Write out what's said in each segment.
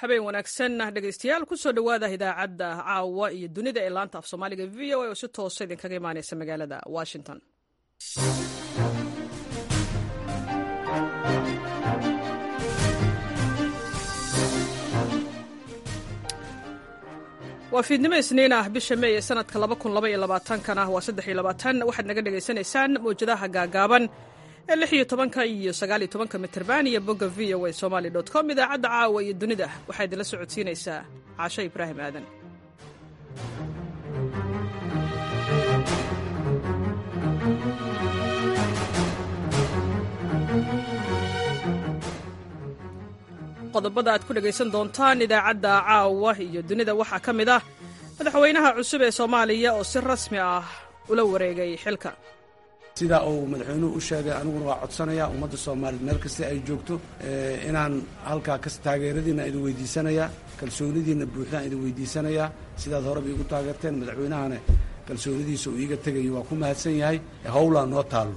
habeen wanaagsan dhegaystayaal kusoo dhowaada idaacadda caawa iyo dunida ee laanta af soomaaliga v o a oo si toosa idinkaga imaaneysa magaalada washington waa fiidnimo isniin ah bisha mey ee sanadka kana waa waxaad naga dhegaysanaysaan mawjadaha gaagaaban ee lix iyo tobanka iyo sagaal iyo tobanka mitrban iyo bogga v o a somaali dot com idaacadda caawa iyo dunida waxaa idinla socodsiinaysaa caasho ibraahim aadan qodobada aad ku dhegaysan doontaan idaacadda caawa iyo dunida waxaa ka mid ah madaxweynaha cusub ee soomaaliya oo si rasmi ah ula wareegay xilka sidaa uu madaxweynuhu u sheegay aniguna waa codsanaya ummadda soomaaliya meel kasta ay joogto inaan halkaa kas taageeradiina idin weydiisanayaa kalsoonidiina buuxdaan idin weydiisanayaa sidaad horeba iigu taageerteen madaxweynahana kalsoonidiisa uu iiga tegayo waa ku mahadsan yahay howlaa noo taallo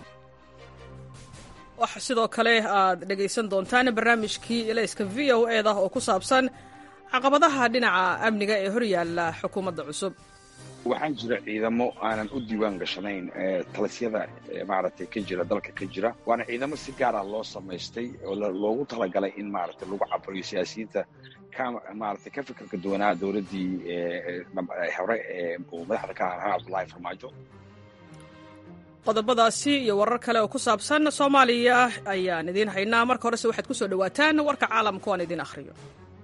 waxa sidoo kale aad dhegaysan doontaan barnaamijkii ilayska v o eda oo ku saabsan caqabadaha dhinaca amniga ee horyaalla xukuumadda cusub waxaan jira ciidamo aanan u diiwaan gashanayn talisyada maaragtay ka jira dalka ka jira waana ciidamo si gaar ah loo samaystay oo loogu talagalay in maaragtay lagu caburiyo siyaasiyiinta ka maaragtay ka fikirka duwanaa dowladdii hore ee uu madaxda ka ahaa cabdullaahi farmaajo qodobadaasi iyo warar kale oo ku saabsan soomaaliya ayaan idiin haynaa marka horese waxaad ku soo dhowaataan warka caalamka aan idiin akhriyo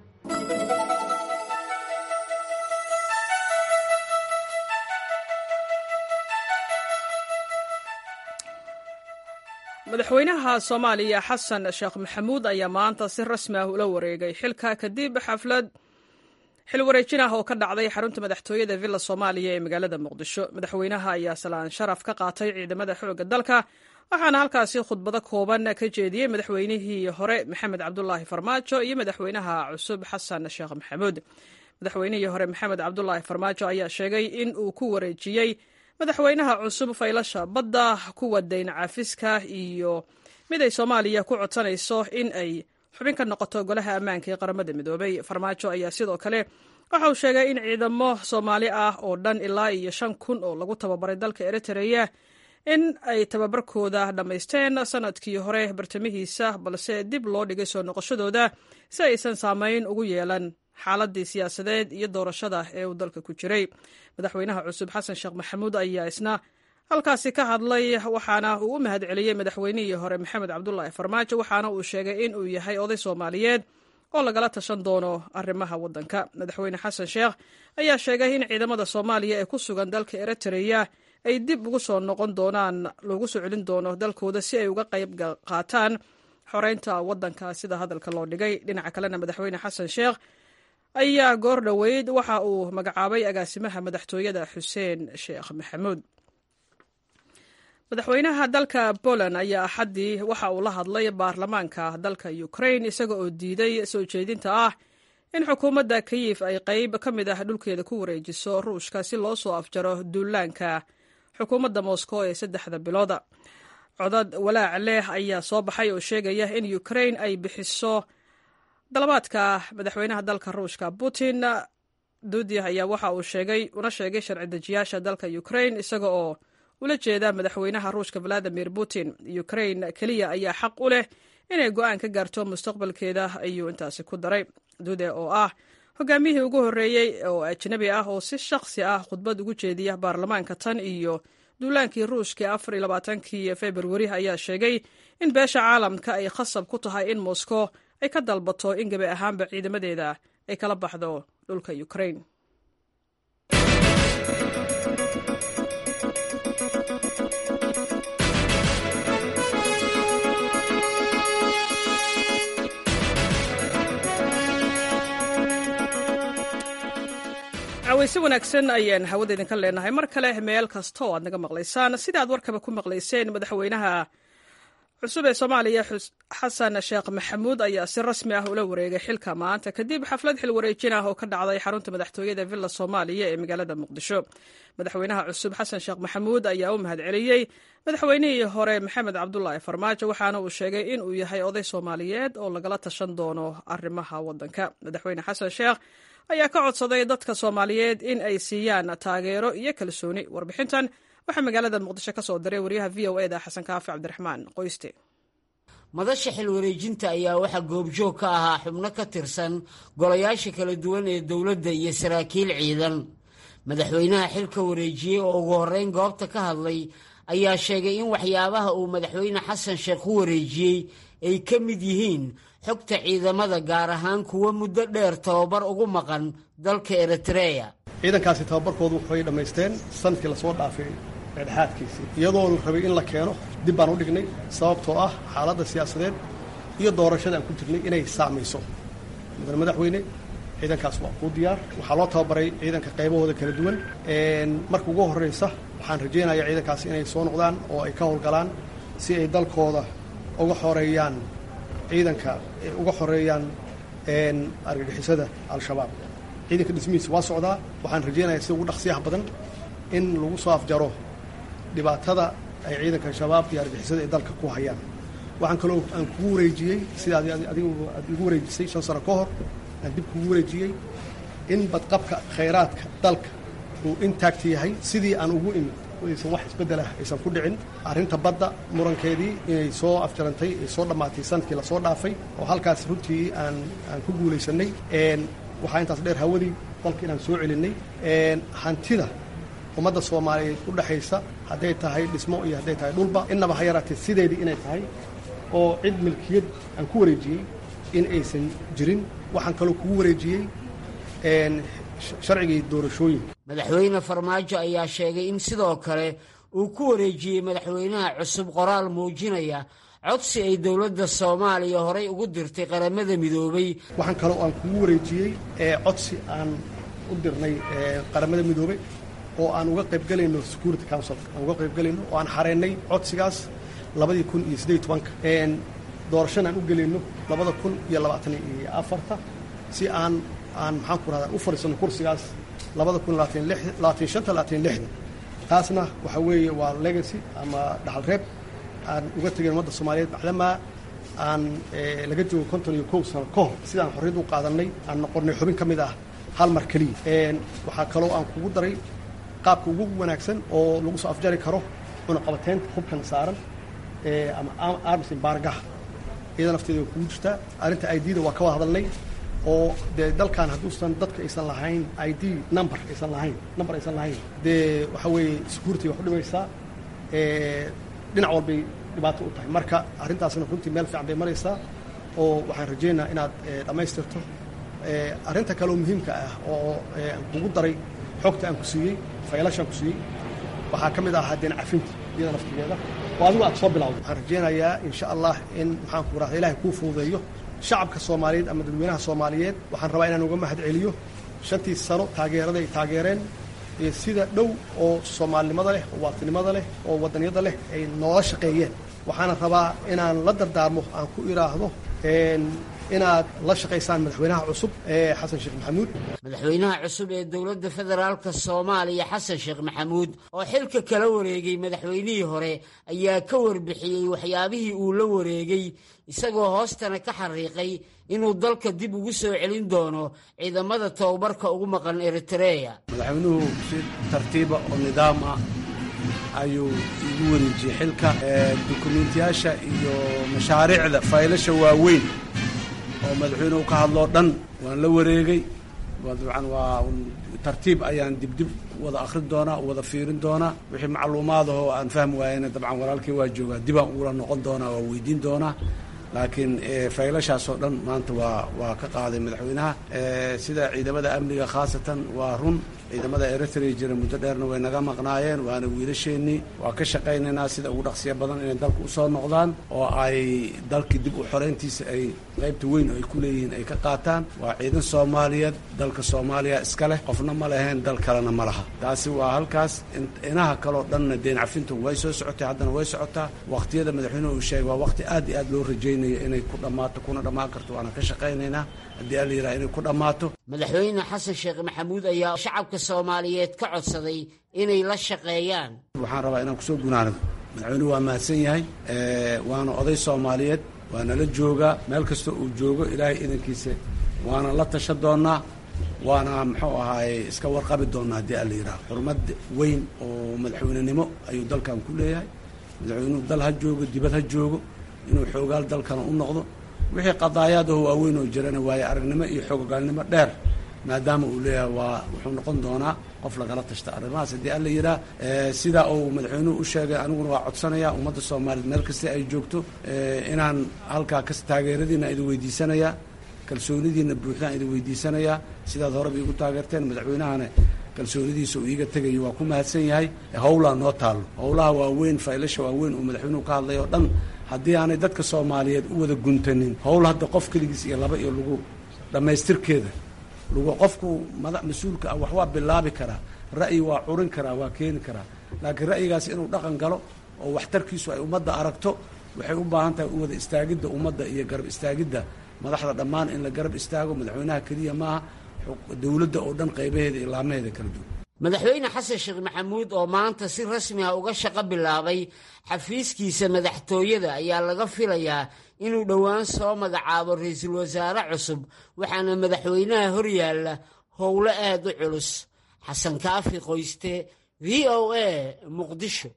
madaxweynaha soomaaliya xasan sheekh maxamuud ayaa maanta si rasmi ah ula wareegay xilka kadib xaflad xil wareejin ah oo ka dhacday xarunta madaxtooyada villa soomaaliya ee magaalada muqdisho madaxweynaha ayaa salaan sharaf ka qaatay ciidamada xoogga dalka waxaana halkaasi khudbado kooban ka jeediyey madaxweynihii hore maxamed cabdulaahi farmaajo iyo madaxweynaha cusub xasan sheekh maxamuud madaxweynihii hore maxamed cabdulaahi farmaajo ayaa sheegay in uu ku wareejiyey madaxweynaha cusub faylasha badda kuwa dayn cafiska iyo mid ay soomaaliya ku codsanayso in ay xubin ka noqoto golaha ammaanka ee qaramada midoobay farmaajo ayaa sidoo kale waxa uu sheegay in ciidamo soomaali ah oo dhan ilaa iyo shan kun oo lagu tababaray dalka eritreya in ay tababarkooda dhammaysteen sanadkii hore bartamihiisa balse dib loo dhigay soo noqoshadooda si aysan saameyn ugu yeelan xaaladii siyaasadeed iyo doorashada ee uu dalka ku jiray madaxweynaha cusub xasan sheekh maxamuud ayaa isna halkaasi ka hadlay waxaana uu u mahad celiyey madaxweynihii hore maxamed cabdulaahi farmaajo waxaana uu sheegay in uu yahay oday soomaaliyeed oo lagala tashan doono arrimaha waddanka madaxweyne xasan sheekh ayaa sheegay in ciidamada soomaaliya ee ku sugan dalka eritreya ay dib ugu soo noqon doonaan loogu soo celin doono dalkooda si ay uga qayb qaataan xoreynta waddanka sida hadalka loo dhigay dhinaca kalena madaxweyne xasan sheekh ayaa goor dhoweyd waxa uu magacaabay agaasimaha madaxtooyada xuseen sheekh maxamuud madaxweynaha dalka poland ayaa axaddii waxa uu la hadlay baarlamaanka dalka ukrain isaga oo diiday soo jeedinta ah in xukuumadda kayif ay qayb ka mid ah dhulkeeda ku wareejiso ruushka si loo soo afjaro duulaanka xukuumadda moscow ee saddexda bilooda codad walaac leh ayaa soo baxay oo sheegaya in ukrain ay bixiso dalabaadka madaxweynaha dalka ruushka putin duudi ayaa waxa uu sheegay una sheegay sharci dejiyaasha dalka ukrain isaga oo ula jeeda madaxweynaha ruushka valadimir putin ukrain keliya ayaa xaq u leh inay go-aan ka gaarto mustaqbalkeeda ayuu intaasi ku daray duude oo ah hogaamiyihii ugu horreeyey oo ajnabi ah oo si shakhsi ah khudbad ugu jeediya baarlamaanka tan iyo duulaankii ruushka afar iyo labaatankii februari ayaa sheegay in beesha caalamka ay khasab ku tahay in moscow ay ka dalbato in gebi ahaanba ciidamadeeda ay kala baxdo dhulka ukrain cawayse wanaagsan ayaan hawada idinka leenahay mar kale meel kasta oo aad naga maqlaysaan sida aad warkaba ku maqlayseen madaxweynaha cusub ee soomaaliya xasan sheekh maxamuud ayaa si rasmi ah ula wareegay xilka maanta kadib xaflad xil wareejin ah oo ka dhacday xarunta madaxtooyada villa soomaaliya ee magaalada muqdisho madaxweynaha cusub xasan sheekh maxamuud ayaa u mahadceliyey madaxweynihii hore maxamed cabdulaahi farmaajo waxaana uu sheegay in uu yahay oday soomaaliyeed oo lagala tashan doono arrimaha waddanka madaxweyne xasan sheekh ayaa ka codsaday dadka soomaaliyeed in ay siiyaan taageero iyo kalsooni warbixintan waxaa magaalada muqdisho ka soo diray waryaha v o eda xasan kaafi cabdiraxmaan qoyste madasha xil wareejinta ayaa waxaa goobjoog ka ahaa xubno ka tirsan golayaasha kala duwan ee dowladda iyo saraakiil ciidan madaxweynaha xilka wareejiyey oo ugu horreyn goobta ka hadlay ayaa sheegay in waxyaabaha uu madaxweyne xasan sheekh u wareejiyey ay ka mid yihiin xogta ciidamada gaar ahaan kuwa muddo dheer tababar ugu maqan dalka eritreya ciidankaasi tababarkoodu waxay dhammaysteen sanadkii lasoo dhaafay dhexdhexaadkiisii iyadoo la rabay in la keeno dib baan u dhignay sababtoo ah xaaladda siyaasadeed iyo doorashada aan ku jirnay inay saamayso mudane madaxweyne ciidankaas waa kuu diyaar waxaa loo tababaray ciidanka qaybahooda kala duwan marka ugu horraysa waxaan rajaynayaa ciidankaasi inay soo noqdaan oo ay ka howlgalaan si ay dalkooda uga xoreeyaan ciidanka uga xoreeyaan argagixisada al-shabaab ciidanka dhismihiisa waa socdaa waxaan rajaynayaa sida ugu dhaqsiyaha badan in lagu soo afjaro dhibaatada ay ciidanka shabaab iyo argixisada ay dalka ku hayaan waxaan kaloo aan kugu wareejiyey sida adigu aad igu wareejisay shan sano ka hor aan dib kugu wareejiyey in badqabka khayraadka dalka uu intaagta yahay sidii aan ugu imid aysan wax isbeddelah aysan ku dhicin arrinta badda murankeedii inay soo afjarantay ay soo dhammaatay sanadkii lasoo dhaafay oo halkaas runtii aan aan ku guulaysanay waxaa intaas dheer hawadii dalka inaan soo celinay hantida ummadda soomaaliyeed u dhexaysa hadday tahay dhismo iyo hadday tahay dhulba innaba ha yaraatee sideedii inay tahay oo cid milkiyad aan ku wareejiyey in aysan jirin waxaan kaloo kugu wareejiyey sharcigii doorashooyinka madaxweyne farmaajo ayaa sheegay in sidoo kale uu ku wareejiyey madaxweynaha cusub qoraal muujinaya codsi ay dowladda soomaaliya horay ugu dirtay qaramada midoobay waxaan kaloo aan kugu wareejiyey codsi aan u dirnay qaramada midoobey oo aan uga qaybgelayno security council aan uga qaybgelayno oo aan xareennay codsigaas labadii kun iyo siddeed tobanka doorashana aan u gelayno labada kun iyo labaatan iyo afarta si aan aan maxaan ku rahdaa u fadhiisano kursigaas labada kun labaatan shanta labaatan lixda taasna waxaa weeye waa legacy ama dhaxal reeb aan uga tegayn ummadda soomaaliyeed macdamaa aan laga joogo konton iyo kow sano ka hor sidaan xorriyad u qaadannay aan noqonnay xubin ka mid ah hal mar keliya waxaa kaloo aan kugu daray qaabka ugu wanaagsan oo lagu soo afjari karo cunaqabateynta hubkan saaran ama arms embargaha iyada nafteeda way kugu jirtaa arrinta idda waa ka wada hadalnay oo dee dalkan hadduusan dadka aysan lahayn i d number aysan lahayn number aysan lahayn dee waxaa weeye security wax u dhimaysaa dhinac walbay dhibaato u tahay marka arrintaasna runtii meel fiican bay maraysaa oo waxaan rajaynayaa inaad dhammaystirto arrinta kaleoo muhiimka ah oo aan kugu daray xogta aan ku siiyey faylashaan ku siiyey waxaa ka mid ah haddeen cafinta iyada naftigeeda oo adigu aad soo bilawday waxaan rajaynayaa insha allah in maxaan ku rahda ilahay kuu fududeeyo shacabka soomaaliyeed ama dadweynaha soomaaliyeed waxaan rabaa inaan uga mahad celiyo shantii sano taageerada ay taageereen iyo sida dhow oo soomaalinimada leh oo waatinimada leh oo wadanyada leh ay noola shaqeeyeen waxaana rabaa inaan la dardaarmo aan ku idhaahdo inaad la shaqaysaan madaxweynaha cusub ee xasan sheekh maxamuud madaxweynaha cusub ee dowladda federaalka soomaaliya xasan sheekh maxamuud oo xilka kala wareegay madaxweynihii hore ayaa ka warbixiyey waxyaabihii uu la wareegay isagoo hoostana ka xariiqay inuu dalka dib ugu soo celin doono ciidamada tababarka ugu maqan eritreya madaxweynuhu si tartiiba oo nidaam ah ayuu igu wareejiyey xilka dukumiintiyaasha iyo mashaariicda faylasha waaweyn oo madaxweynuhu ka hadloo dhan waan la wareegay dabcan waa tartiib ayaan dibdib wada akhrin doonaa wada fiirin doonaa wixii macluumaad ahoo aan fahmi waayena dabcan walaalkii waa joogaa dibaan ugula noqon doonaa waa weydiin doonaa laakiin faylashaasoo dhan maanta waa waa ka qaaday madaxweynaha sida ciidamada amniga khaasatan waa run ciidamada eritrea jira muddo dheerna way naga maqnaayeen waana wiilasheennii waa ka shaqaynaynaa sida ugu dhaqsiya badan inay dalka usoo noqdaan oo ay dalkii dib u xoreyntiisa ay qaybta weyn oo ay ku leeyihiin ay ka qaataan waa ciidan soomaaliyeed dalka soomaaliya iska leh qofna ma leheen dal kalena ma laha taasi waa halkaas inaha kaleo dhanna deen cafintu way soo socotay haddana way socotaa waqtiyada madaxweynuhu uu sheegay waa waqti aad iyo aad loo rajaynayo inay ku dhammaato kuna dhammaan karto waana ka shaqaynaynaa haddii alla yidhaha inay ku dhammaato madaxweyne xasan sheekh maxamuud ayaa shacabka soomaaliyeed ka codsaday inay la shaqeeyaan waxaan rabaa inaan kusoo gunaanado madaxweynuhu waa mahadsan yahay waana oday soomaaliyeed waana la joogaa meel kasta uu joogo ilaahay idankiisa waana la tasha doonnaa waana muxuu ahaaye iska warqabi doonnaa haddii alla yidhaha xurmad weyn oo madaxweynenimo ayuu dalkan ku leeyahay madaxweynuhu dal ha joogo dibad ha joogo inuu xoogaal dalkana u noqdo wixii qadaayaadaho waaweyn oo jirana waaye aragnimo iyo xoogogaalnimo dheer maadaama uu leeyahay waa wuxuu noqon doonaa qof lagala tashta arrimahaas haddii alla yidhaah sidaa uu madaxweynuhu u sheegay aniguna waa codsanaya ummadda soomaaliyeed meel kasta ay joogto inaan halkaa kas taageeradiina idin weydiisanayaa kalsoonidiina buuxdaan idin weydiisanayaa sidaad horeba iigu taageerteen madaxweynahana kalsoonidiisa uu iiga tegayo waa ku mahadsan yahay howlaa noo taallo howlaha waaweyn faylasha waaweyn uu madaxweynuhu ka hadlay oo dhan haddii aanay dadka soomaaliyeed u wada guntanin howl hadda qof keligiis iyo laba iyo lagu dhammaystirkeeda lagu qofku mada mas-uulka ah wax waa bilaabi karaa ra'yi waa curin karaa waa keeni karaa laakiin ra'yigaas inuu dhaqan galo oo waxtarkiisu ay ummadda aragto waxay u baahan tahay u wada istaagidda ummadda iyo garab istaagidda madaxda dhammaan in la garab istaago madaxweynaha keliya maaha dowladda oo dhan qaybaheeda iyo laamaheeda kala duwan madaxweyne xasan sheekh maxamuud oo maanta si rasmi ah uga shaqo bilaabay xafiiskiisa madaxtooyada ayaa laga filayaa inuu dhowaan soo magacaabo ra-iisul wasaare cusub waxaana madaxweynaha horyaalla howlo aad u culus xasan kaafi qoyste v o a muqdisho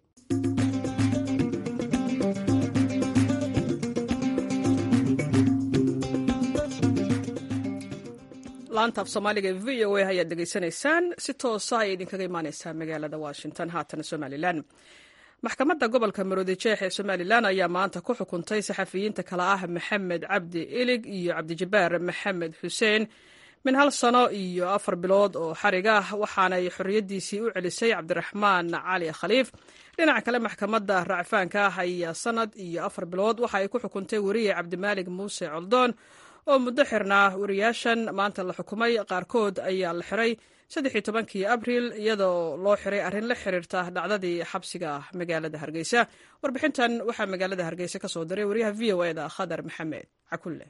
laanta af soomaaliga v o a ayaad dhegaysanaysaan si toosa ayay idinkaga imaaneysaa magaalada washington haatana somalilan maxkamadda gobolka maroodijeex ee somalilan ayaa maanta ku xukuntay saxafiyiinta kale ah maxamed cabdi ilig iyo cabdijabaar maxamed xuseen min hal sano iyo afar bilood oo xarig ah waxaanay xorriyaddiisii u celisay cabdiraxmaan cali khaliif dhinaca kale maxkamadda racfaanka ah ayaa sanad iyo afar bilood waxa ay ku xukuntay weriye cabdimaalig muuse coldoon oo muddo xirnaa wariyaashan maanta la xukumay qaarkood ayaa la xiray saddexii tobankii abriil iyadoo loo xiray arrin la xiriirta dhacdadii xabsiga magaalada hargeysa warbixintan waxaa magaalada hargeysa ka soo diray wariyaha v o eda khadar maxamed cakulle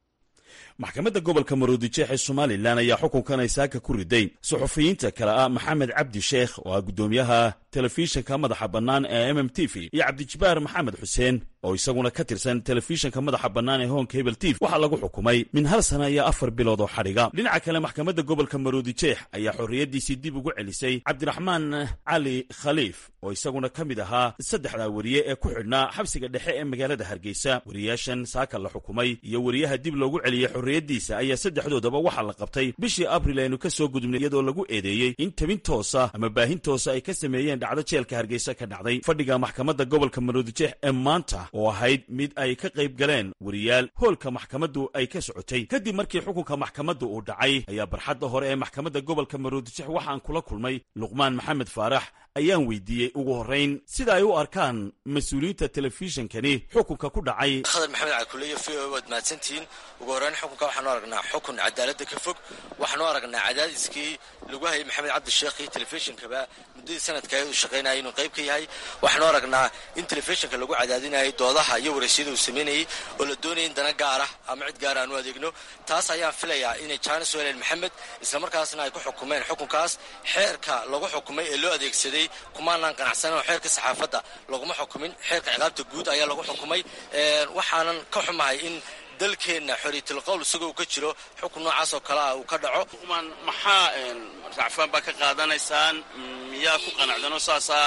maxkamadda gobolka maroodijeex ee somalilan ayaa xukunkan ay saaka ku riday suxufiyiinta kale ah maxamed cabdi sheekh oo ah guddoomiyaha telefishinka madaxa bannaan ee mm t v iyo cabdijabaar maxamed xuseen oo isaguna ka tirsan telefishinka madaxa bannaan ee hoonka hebel tv waxaa lagu xukumay min hal sana iyo afar bilood oo xadhiga dhinaca kale maxkamadda gobolka maroodijeex ayaa xorriyaddiisii dib ugu celisay cabdiraxmaan cali khaliif oo isaguna ka mid ahaa saddexdaa weriye ee ku xidhnaa xabsiga dhexe ee magaalada hargeysa weriyaashan saaka la xukumay iyo weriyaha dib loogu celiyey xorriyaddiisa ayaa saddexdoodaba waxaa la qabtay bishii abril aynu ka soo gudubnay iyadoo lagu eedeeyey in tabin toosa ama baahin toosa ay ka sameeyeen dhacdo jeelka hargeysa ka dhacday fadhiga maxkamadda gobolka maroodijeex ee maanta oo ahayd mid ay ka qayb galeen weriyaal hoolka maxkamaddu ay ka socotay kadib markii xukunka maxkamaddu uu dhacay ayaa barxadda hore ee maxkamadda gobolka maroodijeex waxaan kula kulmay luqmaan maxamed faarax ayaan weydiiyey ugu horrayn sida ay u arkaan mas-uuliyiinta telefishinkani xukunka ku dhacay khadar maxamed calkuleyo v o waad mahadsantihiin ugu horreyn xukunka waxaanu aragnaa xukun cadaaladda ka fog waxaanu aragnaa cadaadiskii lagu hayay maxamed cabdisheekh iyo telefishinkaba muddadii sanadka uu shaqaynaya inuu qayb ka yahay waxaanu aragnaa in telefishinka lagu cadaadinayay doodaha iyo waraysyada uu sameynayay oo la doonaya in dana gaara ama cid gaara aan u adeegno taas ayaan filayaa inay jaanis u heleen maxamed islamarkaasna ay ku xukumeen xukunkaas xeerka lagu xukumay ee loo adeegsaday kumaanaan qanacsanan oo xeerka saxaafadda laguma xukumin xeerka ciqaabta guud ayaa lagu xukumay waxaanan ka xumahay in dalkeenna xoriyatulqowl isagoo uu ka jiro xukun noocaas oo kale ah uu ka dhaco maxaa racfaan baa ka qaadanaysaan miyaa ku qanacdanoo saasaa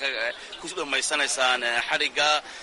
ku dhammaysanaysaan xadhigga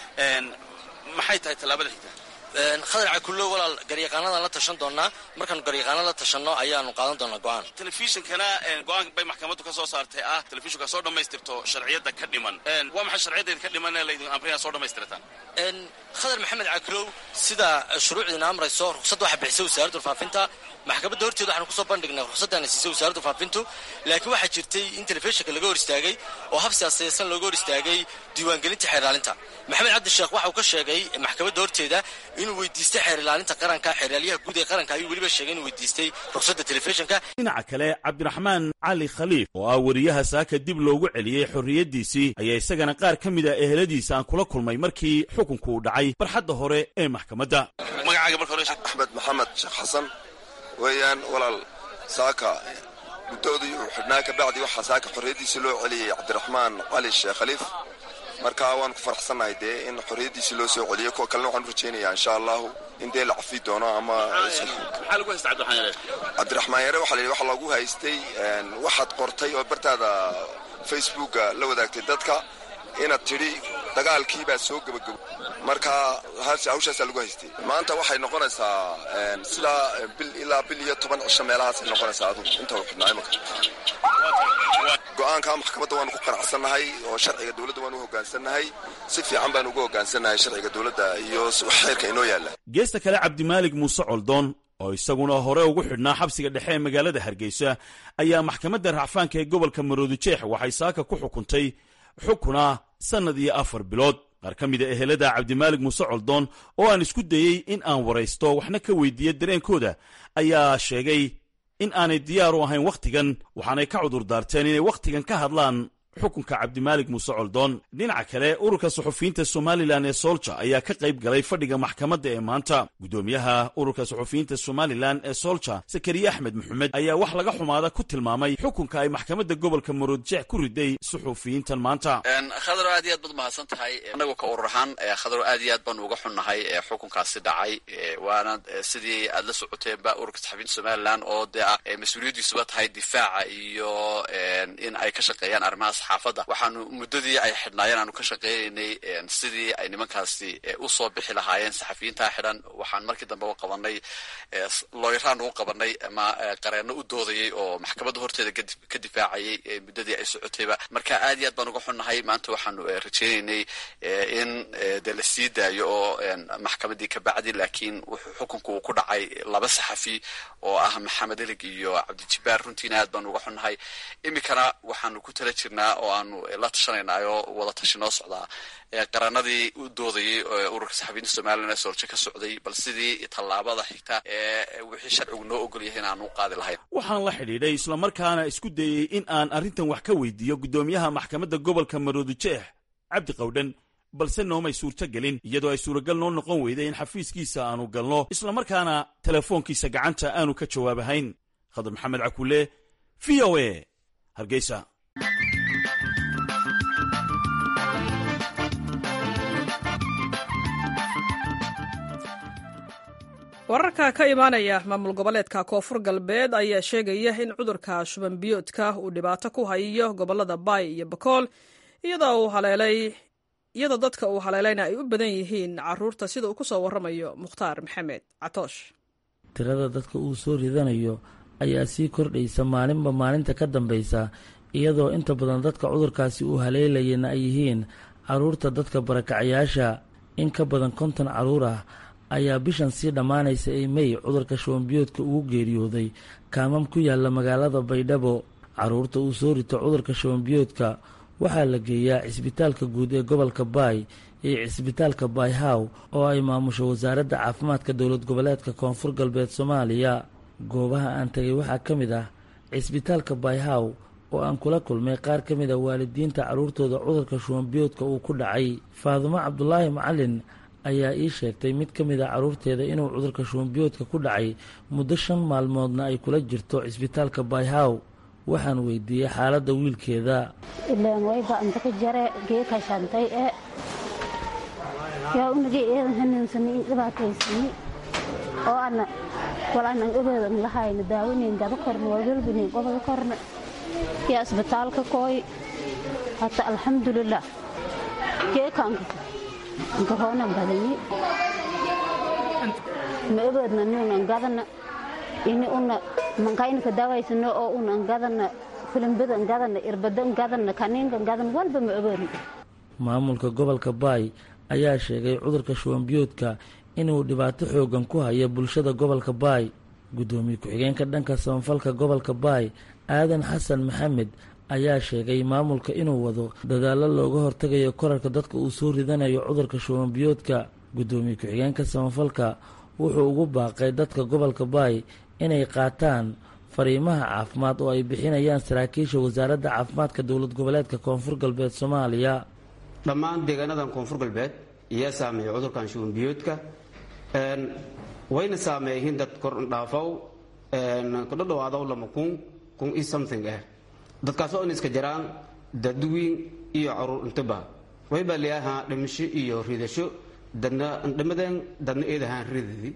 maxay tahay tallaabada xigta khadar cakullo walaal garyaqaanadan la tashan doonaa markaanu garyaqaana la tashanno ayaanu qaadan doonaa go-aan telefishinkana go-aan bay maxkamaddu ka soo saartay ah telefishinku soo dhammaystirto sharciyadda ka dhiman waa maxay sharciyadeeda ka dhiman ee laydin amrina soo dhammaystirtaan khadar maxamed cakulow sida shuruucdiina amrayso ruqsadda waxaa bixisay wasaaradda warfaafinta maxkamadda horteeda waxaanu kusoo bandhignay ruqsaddaana siisay wasaaradda faafintu laakiin waxaa jirtay in telefishinka laga hor istaagay oo hab siyaasaysan looga hor istaagay diiwaangelinta xeer ilaalinta maxamed cabdisheekh waxa uu ka sheegay maxkamadda horteeda inuu weydiistay xeer ilaalinta qaranka xeeraalyaha guud ee qaranka ayuu weliba sheegay inuu weydiistay ruqsadda telefishinka dhinaca kale cabdiraxmaan cali khaliif oo ah wariyaha saaka dib loogu celiyey xorriyaddiisii ayaa isagana qaar ka mid a eheladiisa aan kula kulmay markii xukunku uu dhacay barxadda hore ee maxkamadda axmed maxamed sheekh xasan weeyaan walaal saaka guddoodii uu xidhnaa kabacdi waxaa saaka xorriyaddiisii loo celiyey cabdiraxmaan cali sheekh khaliif marka waan ku faraxsannahay dee in xorriyaddiisii loo soo celiyey kuwa kalena waxaan u rajaynayaa insha allahu in dee la cafi doono ama cabdiraxmaan yare waxaa la yidhi waxa lagu haystay waxaad qortay oo bartaada facebooka la wadaagtay dadka inaad tidhi dagaalkii baa soo gebagabo marka hawshaasaa lagu haystay maanta waxay noqonaysaa sidaa bil ilaa bil iyo toban cisho meelahaasay noqonaysaa adugu inta uu xidhnaa imanka go-aanka maxkamadda waanu ku qanacsannahay oo sharciga dowladda waanu u hoggaansannahay si fiican baanu uga hoggaansannahay sharciga dowladda iyo xeerka inoo yaalla geesta kale cabdimaalig muuse coldoon oo isaguna hore ugu xidhnaa xabsiga dhexe ee magaalada hargeysa ayaa maxkamadda racfaanka ee gobolka maroodijeex waxay saaka ku xukuntay xukuna sannad iyo afar bilood qaar ka mida ehelada cabdimaalig muuse coldoon oo aan isku dayey in aan waraysto waxna ka weydiiya dareenkooda ayaa sheegay in aanay diyaar u ahayn wakhtigan waxaanay ka cudur daarteen inay wakhtigan ka hadlaan xukunka cabdimaalig muuse coldoon dhinaca kale ururka suxufiyiinta somalilan ee soolja ayaa ka qayb galay fadhiga maxkamadda ee maanta guddoomiyaha ururka suxufiyiinta somalilan ee soolja sakariye axmed maxamed ayaa wax laga xumaada ku tilmaamay xukunka ay maxkamadda gobolka maroodjeex ku riday suxufiyiintan maanta khadaro aad iyo aad baad mahadsan tahay annagu ka urur ahaan khadaro aad iyo aad baanu uga xunnahay xukunkaasi dhacay waana sidii aad la socoteenba ururka saxafiyiinta somalilan oo dee ah mas-uuliyaddiisuba tahay difaaca iyo in ay ka shaqeeyaan arrimahaas xaafadda waxaanu muddadii ay xidhnaayeen aanu ka shaqeynaynay sidii ay nimankaasi usoo bixi lahaayeen saxafiyiintaa xidhan waxaan markii dambe u qabanay looyaraan ugu qabanay ama qareenno u doodayay oo maxkamadda horteeda ka difaacayay muddadii ay socotayba marka aad iyo aad baan uga xunnahay maanta waxaanu rajeynaynay in dee la sii daayo oo maxkamaddii ka bacdi laakiin wuxuu xukunku uu ku dhacay laba saxafi oo ah maxamed elig iyo cabdijibaar runtiina aad baanu uga xunnahay iminkana waxaanu ku tala jirnaa oo aanu la tashanaynaayoo wada tashi noo socdaa qaranadii u doodayay ururka saxafiyiinta somalilan ee sooljo ka socday bal sidii tallaabada xigta ee wixii sharcigu noo ogol yahay in aanu u qaadi lahayn waxaan la xidhiidhay islamarkaana isku dayey in aan arrintan wax ka weydiiyo guddoomiyaha maxkamadda gobolka maroodijeex cabdi qawdhan balse noomay suurto gelin iyadoo ay suuragal noo noqon weyday in xafiiskiisa aanu galno islamarkaana telefoonkiisa gacanta aanu ka jawaabahayn khadar maxamed cakulle v o a hargeysa wararka ka imaanaya maamul goboleedka koonfur galbeed ayaa sheegaya in cudurka shuban biyoodka uu dhibaato ku hayo gobolada baay iyo bakool iyadoo dadka uu haleelayna ay u badan yihiin caruurta sida uu ku soo waramayo mukhtaar maxamed catoosh tirada dadka uu soo ridanayo ayaa sii kordhaysa maalinba maalinta ka dambaysa iyadoo inta badan dadka cudurkaasi uu haleelayana ay yihiin caruurta dadka barakacayaasha in ka badan konton caruur ah ayaa bishan sii dhammaanaysa ee mey cudurka shubanbiyoodka ugu geeriyooday kaamam ku yaalla magaalada baydhabo caruurta uu soo rito cudurka shubanbiyoodka waxaa la geeyaa cisbitaalka guud ee gobolka baay iyo cisbitaalka baayhaw oo ay maamusho wasaaradda caafimaadka dowlad goboleedka koonfur galbeed soomaaliya goobaha aan tegay waxaa ka mid ah cisbitaalka baayhaw oo aan kula kulmay qaar ka mid a waalidiinta carruurtooda cudurka shubanbiyoodka uu ku dhacay faadumo cabdulaahi macalin ayaa ii sheegtay mid ka mid a carruurteeda inuu cudurka shubanbiyoodka ku dhacay muddo shan maalmoodna ay kula jirto cisbitaalka baayhaw waxaan weydiiyey xaaladda wiilkeeda ilaan wayba inta ka jare geeka shantay ee yaa unagi eedan hanuunsani dhibaataysani oo ana walaanan ogeedan lahayna daawanayn gaba korna walwalbanayn goboda korna yaa isbitaalka kooy hata alxamdulilah geekaanka nkahoonan badani ma ogeedna nuunan gadana ini una mankaynka dawaysano oo unan gadana filimbadan gadana irbadan gadana kaniinkan gadan walba ma ogeedna maamulka gobolka baay ayaa sheegay cudurka shubanbiyoodka inuu dhibaato xoogan ku hayo bulshada gobolka baay guddoomiye ku-xigeenka dhanka samafalka gobolka baay aadan xasan maxamed ayaa sheegay maamulka inuu wado dadaallo looga hortagayo korarka dadka uu soo ridanayo cudurka shubanbiyoodka guddoomiye ku-xigeenka samafalka wuxuu ugu baaqay dadka gobolka baay inay qaataan fariimaha caafimaad oo ay bixinayaan saraakiisha wasaaradda caafimaadka dowlad goboleedka koonfur galbeed soomaaliya dhammaan deegaanadan koonfur galbeed iyaa saameeyay cudurkan shubanbiyoodka wayna saameeyihiin dad kordhaafow kudhadhawaadaw lama kun kun i something ah dadkaasoo in iska jiraan dadwiin iyo caruur intaba waybaa leeyahaa dhimasho iyo ridasho dadna dhimadeen dadna eedahaan ridadi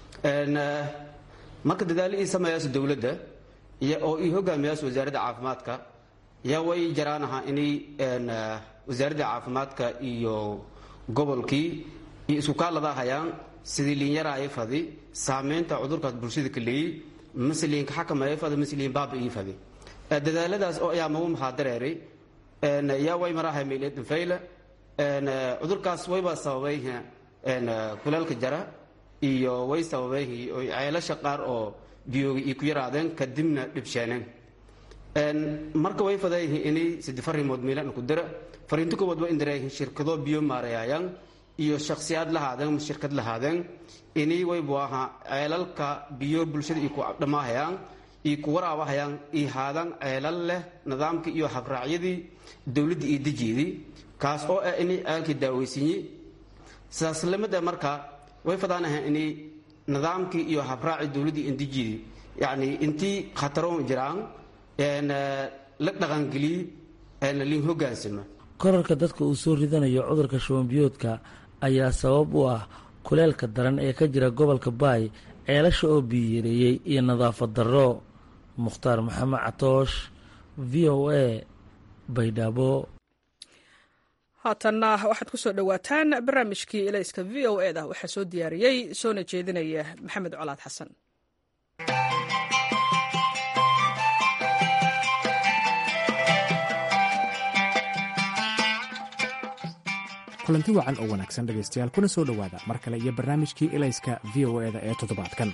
marka dadaalo ii sameeyaas dowladda oo ii hogaamiyaas wasaaradda caafimaadka yaa way jiraan ahaa inay wasaaradda caafimaadka iyo gobolkii iyo isku kaalada hayaan sidii liinyaraaya fadi saameynta cudurkaas bulshada ka leeyey masliinka xakameeya fadi masliin baaba ii fadi dadaaladaas oo ayaa magu maxaa dareeray yaa way marahay meeledinfayla cudurkaas wayba sababay kulaalka jara iyo way sababay ceelasha qaar oo biyooga ii ku yaraadeen kadibna dhibsheeneen marka way fadayihiin inay sidi farimood meelan ku dira fariinta koowaad waa indareeyihiin shirkado biyo maareeyayaan iyo shakhsiyaad lahaadeen shirkad lahaadeen inay waybu ahaa ceelalka biyo bulshada ii ku dhammaahayaan ii ku waraabahayaan ii haadaan ceelal leh nidaamkii iyo habraacyadii dowladda iyo dejiidii kaas oo ah inay ceelkii daaweysiinye sidaas lamida marka way fadaan ahaan inay nidaamkii iyo habraaci dowladdii indejiidii yacni intii khataroon jiraan la dhaqangeliye liin hogaansama korarka dadka uu soo ridanayo cudurka shubanbiyoodka ayaa sabab u ah kuleelka daran ee ka jira gobolka baay ceelasha oo biyiyareeyey iyo nadaafad darro mukhtaar maxamed catoosh v o a baydhabo haatanna waxaad ku soo dhowaataan barnaamijkii elayska v o e da waxaa soo diyaariyey soona jeedinaya maxamed colaad xasan kulanti wacan oo wanaagsan dhegaystayaal kuna soo dhowaada mar kale iyo barnaamijkii elayska v o eda ee toddobaadkan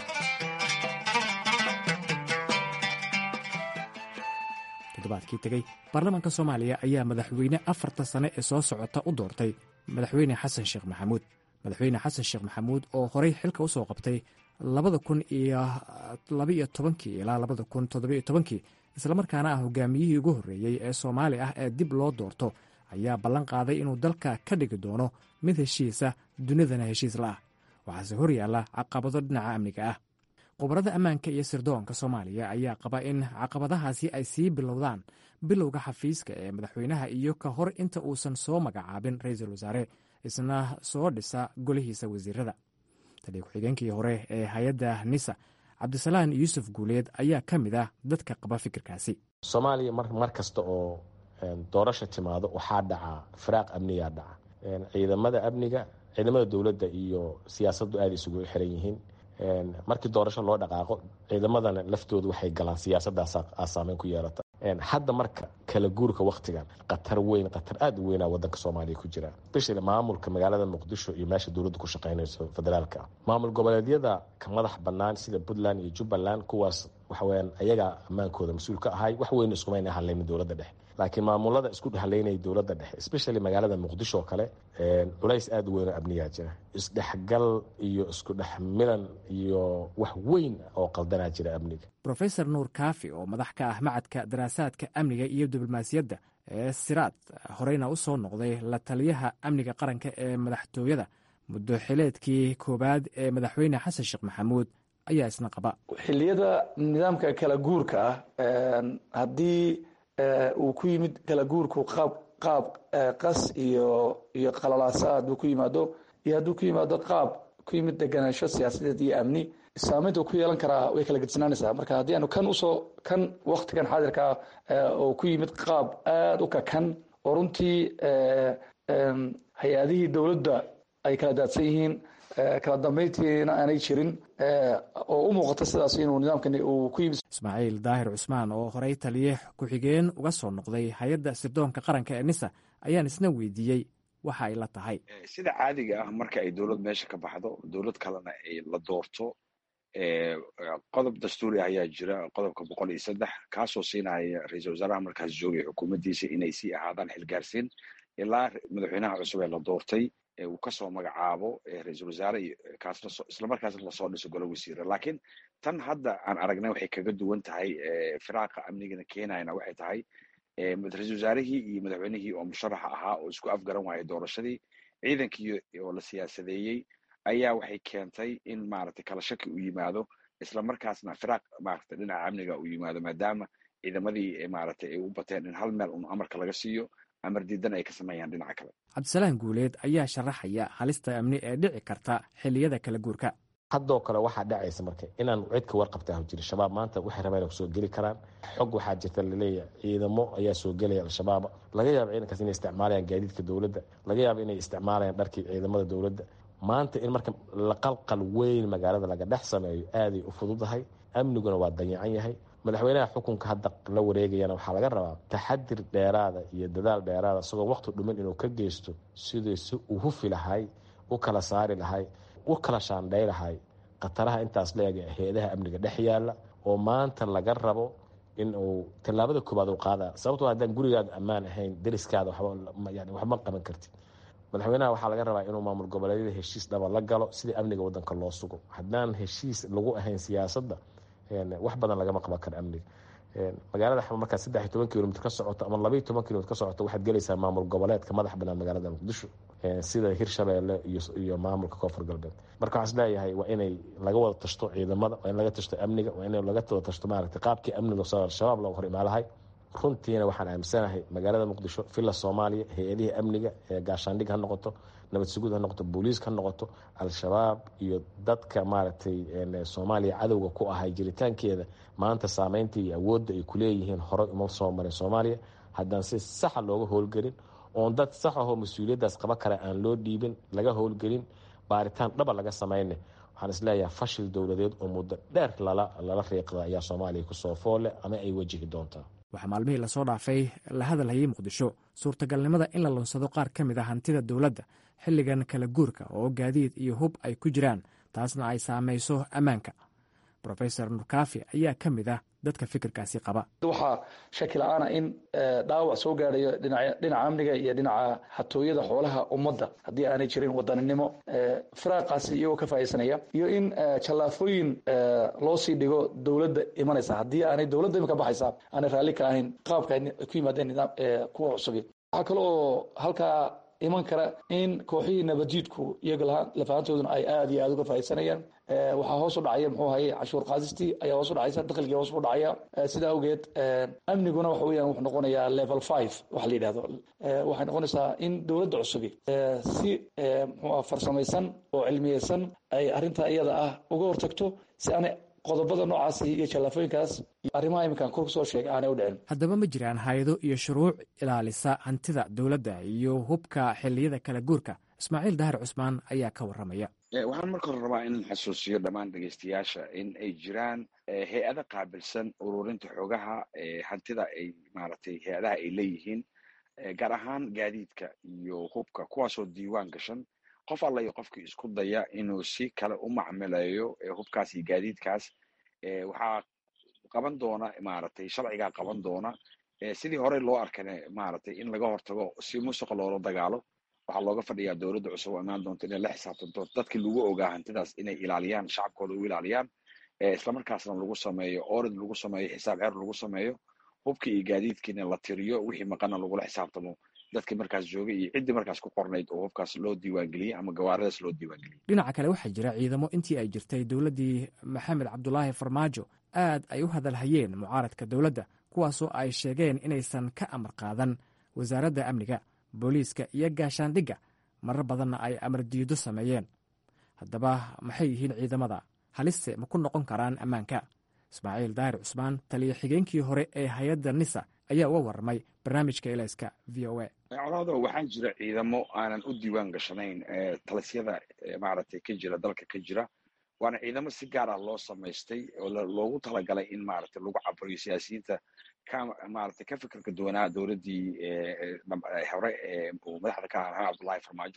toddobaadkii tegey baarlamaanka soomaaliya ayaa madaxweyne afarta sane ee soo socota u doortay madaxweyne xasan sheekh maxamuud madaxweyne xasan sheekh maxamuud oo horey xilka usoo qabtay labada kun iyo labaiyo tobankii ilaa labada kun toddobiyo tobankii islamarkaana ah hogaamiyihii ugu horreeyey ee soomaali ah ee dib loo doorto ayaa ballan qaaday inuu dalka ka dhigi doono mid heshiisa dunidana heshiis la ah waxaase hor yaalla caqabado dhinaca amniga ah khubarada ammaanka iyo sirdoonka soomaaliya ayaa qaba in caqabadahaasi ay sii bilowdaan bilowga xafiiska ee madaxweynaha iyo ka hor inta uusan soo magacaabin ra-iisul wasaare isna soo dhisa golihiisa wasiirada taliya ku-xigeenkii hore ee hay-adda nisa cabdisalaan yuusuf guuleed ayaa ka mid ah dadka qaba fikirkaasi soomaaliya mar kasta oo doorasha timaado waxaa dhaca firaaq amniyaa dhaca ciidamada amniga ciidamada dowladda iyo siyaasaddu aada isugu xiran yihiin markii doorasho loo dhaqaaqo ciidamadana laftoodu waxay galaan siyaasaddaas saameyn ku yeelata hadda marka kala guurka waktigan khatar weyn khatar aada u weynaa wadanka soomaaliya ku jira especially maamulka magaalada muqdisho iyo meesha dowladda ku shaqeynayso federaalka maamul goboleedyada ka madax bannaan sida puntland iyo jubbaland kuwaas waxaweyaan ayagaa ammaankooda mas-uul ka ahay wax weyn iskumayna hadlaynin dowladda dhexe laakiin maamulada isku haleynaya dowladda dhexe especially magaalada muqdisho oo kale culays aada u weyn oo amnigaa jira isdhexgal iyo isku dhex milan iyo wax weyn oo qaldanaa jira amniga rofesor nuur kaafi oo madax ka ah macadka daraasaadka amniga iyo diblomaasiyadda ee siraad horeyna u soo noqday la taliyaha amniga qaranka ee madaxtooyada muddo xileedkii koowaad ee madaxweyne xasan sheekh maxamuud ayaa isna qaba xiliyada nidaamka kala guurka ah haddii uu ku yimid kala guurku qaab qaab qas iyo iyo qalalaasaad uu ku yimaado iyo hadduu ku yimaado qaab ku yimid deganaansho siyaasadeed iyo amni saameynta uu ku yeelan karaa way kala gedisnaanaysaa marka haddii aanu kan usoo kan waktigan xaadirkaa oo ku yimid qaab aada u kakan oo runtii hay-adihii dowladda ay kala daadsan yihiin kala dambeyntiina aanay jirin oo u muuqata sidaas inuu nidaamkani uu ku yimid ismaaciil daahir cusmaan oo horey taliye ku-xigeen uga soo noqday hay-adda sirdoonka qaranka ee nisa ayaan isna weydiiyey waxa ay la tahay sida caadiga ah marka ay dowlad meesha ka baxdo dowlad kalena ay la doorto qodob dastuuri ah ayaa jira qodobka boqol iyo saddex kaasoo siinaya ra-iisul wasaaraha markaas joogay xukuumaddiisa inay sii ahaadaan xilgaarsiin ilaa madaxweynaha cusub ee la doortay uu kasoo magacaabo ra-iisul wasaare kaasna islamarkaasna lasoo dhiso golo wasiira laakiin tan hadda aan aragnay waxay kaga duwan tahay firaaqa amnigana keenayana waxay tahay ra-iisul wasaarihii iyo madaxweynihii oo musharaxa ahaa oo isku afgaran waayay doorashadii ciidankii oo la siyaasadeeyey ayaa waxay keentay in maaragtay kala shaki uu yimaado isla markaasna firaaq maaragtay dhinaca amniga uu yimaado maadaama ciidamadii maaragtay ay u bateen in hal meel un amarka laga siiyo amar diidan ay ka sameeyaan dhinaca kale cabdisalaan guuleed ayaa sharaxaya halista amni ee dhici karta xilliyada kala guurka haddoo kale waxaa dhacaysa marka inaan cidka warqabta ah jiri shabaab maanta waxay rabaan kusoo geli karaan xog waxaa jirta laleeyahay ciidamo ayaa soo gelaya al-shabaab laga yaaba ciidankaas inay isticmaalayaan gaadiidka dowladda laga yaaba inay isticmaalayaan dharkii ciidamada dowladda maanta in marka laqalqal weyn magaalada laga dhex sameeyo aaday u fududahay amniguna waa danyacan yahay madaxweynaha xukunka hadda la wareegayana waxaa laga rabaa taxadir dheeraada iyo dadaal dheeraada isagoo waqti dhumin inuu ka geysto sidii si uu hufi lahay u kala saari lahay u kala shaandhay lahay khataraha intaas leega hay-adaha amniga dhex yaala oo maanta laga rabo in uu tallaabada koobaad u qaada sababtoo haddaan gurigaada ammaan ahayn dariskaada yani waxma qaban kartid madaxweynaha waxaa laga rabaa inuu maamul goboleedyada heshiis dhaba la galo sidii amniga wadanka loo sugo haddaan heshiis lagu ahayn siyaasadda wax badan lagama qaban karo amniga magaalada xama markaad saddex iyo toban kilomitr ka socoto ama labaiyo toban kilomitr ka socoto waxaad gelaysaa maamul goboleedka madax banaan magaalada muqdisho sida hirshabeelle iyo maamulka koonfur galbeed marka waxaan isleeyahay waa inay laga wada tashto ciidamada waa in laga tashto amniga waa in laga wada tashto maaragtay qaabkii amniga al-shabaab looga hor imaalahay runtiina waxaan aaminsanahay magaalada muqdisho villa soomaaliya hay-adihii amniga ee gaashaandhig ha noqoto nabad sugud ha noqoto booliiska ha noqoto al-shabaab iyo dadka maaragtay soomaaliya cadowga ku ahay jiritaankeeda maanta saameynta iyo awoodda ay kuleeyihiin horey uma soo marin soomaaliya haddaan si saxa looga howlgelin oon dad sax ahoo mas-uuliyaddaas qaba kara aan loo dhiibin laga howlgelin baaritaan dhaba laga samayne waxaan isleeyahay fashil dowladeed oo muddo dheer lala riiqda ayaa soomaaliya kusoo foole ama ay wajihi doontaa waxaa maalmihii lasoo dhaafay la hadalhayay muqdisho suurtagalnimada in la lunsado qaar ka mid a hantida dowladda xilligan kala guurka oo gaadiid iyo hub ay ku jiraan taasna ay saamayso ammaanka rofesor nurkaafi ayaa ka mid ah dadka fikirkaasi qaba waxaa shaki la-aana in dhaawac soo gaadhayo dhinaca amniga iyo dhinaca xatooyada xoolaha ummadda haddii aanay jirin wadaninimo firaaqaasi iyagoo ka faaidsanaya iyo in jallaafooyin loo sii dhigo dowladda imanaysa haddii aanay dowladda imika baxaysa aanay raalli ka ahayn qaabka ay ku yimaadeen nidaam kuwa cusubi waxaa kale oo halkaa iman kara in kooxihii nabadjiidku iyaga lafahantooduna ay aada iyo aada uga faaidsanayaan waxaa hoos u dhacaya muxuu haye cashuur qaadistii ayaa hoos u dhacaysa dakhligii hoos u dhacaya sidaa awgeed amniguna waxa weeyaan wuxuu noqonayaa level five waxa la yidhahdo waxay noqonaysaa in dowladda cusubi si muxuu farsamaysan oo cilmiyeysan ay arrintaa iyada ah uga hortagto si aanay qodobada noocaasi iyo jallaafooyinkaas arrimaha iminkaan kor kusoo sheegay aanay u dhicin haddaba ma jiraan hay-ado iyo shuruuc ilaalisa hantida dowladda iyo hubka xilliyada kala guurka ismaaciil dahar cusmaan ayaa ka warramaya waxaan marka hore rabaa inaan xasuusiyo dhammaan dhegeystayaasha in ay jiraan hay-ada qaabilsan ururinta xogaha hantida ay maaragtay hay-adaha ay leeyihiin gaar ahaan gaadiidka iyo hubka kuwaasoo diiwaan gashan qof alla iyo qofkii isku daya inuu si kale u macmileeyo hubkaas iyo gaadiidkaas waxaa qaban doona maaragtay sharcigaa qaban doona sidii horey loo arkane maaragtay in laga hortago si musuqa loola dagaalo waxaa looga fadhiyaa dowladda cusub oo imaan doonta inay la xisaabtanto dadkii lagu ogaa hantidaas inay ilaaliyaan shacabkooda u ilaaliyaan islamarkaasna lagu sameeyo orid lagu sameeyo xisaab xeer lagu sameeyo hubkii iyo gaadiidkiina la tiriyo wixii maqana lagula xisaabtamo dadkii markaas joogay iyo ciddii markaas ku qornayd oo hubkaas loo diiwaangeliyey ama gawaaradaas loo diiwaangeliyey dhinaca kale waxaa jira ciidamo intii ay jirtay dowladdii maxamed cabdulaahi farmaajo aad ay u hadalhayeen mucaaradka dowladda kuwaasoo ay sheegeen inaysan ka amar qaadan wasaaradda amniga booliiska iyo gaashaandhigga marar badanna ay amar diido sameeyeen haddaba maxay yihiin ciidamada haliste ma ku noqon karaan ammaanka ismaaciil daahir cusmaan taliya xigeenkii hore ee hay-adda nisa ayaa uga warramay barnaamijka elayska v o a colaado waxaa jira ciidamo aanan u diiwaan gashanayn talisyada maaragtay ka jira dalka ka jira waana ciidamo si gaar ah loo samaystay oo loogu talagalay in maaragtay lagu caburiyo siyaasiyiinta ka maaragtay ka fikirka duwanaa dowladdii hore uu madaxda ka ahaa maxamed cabdullahi farmaajo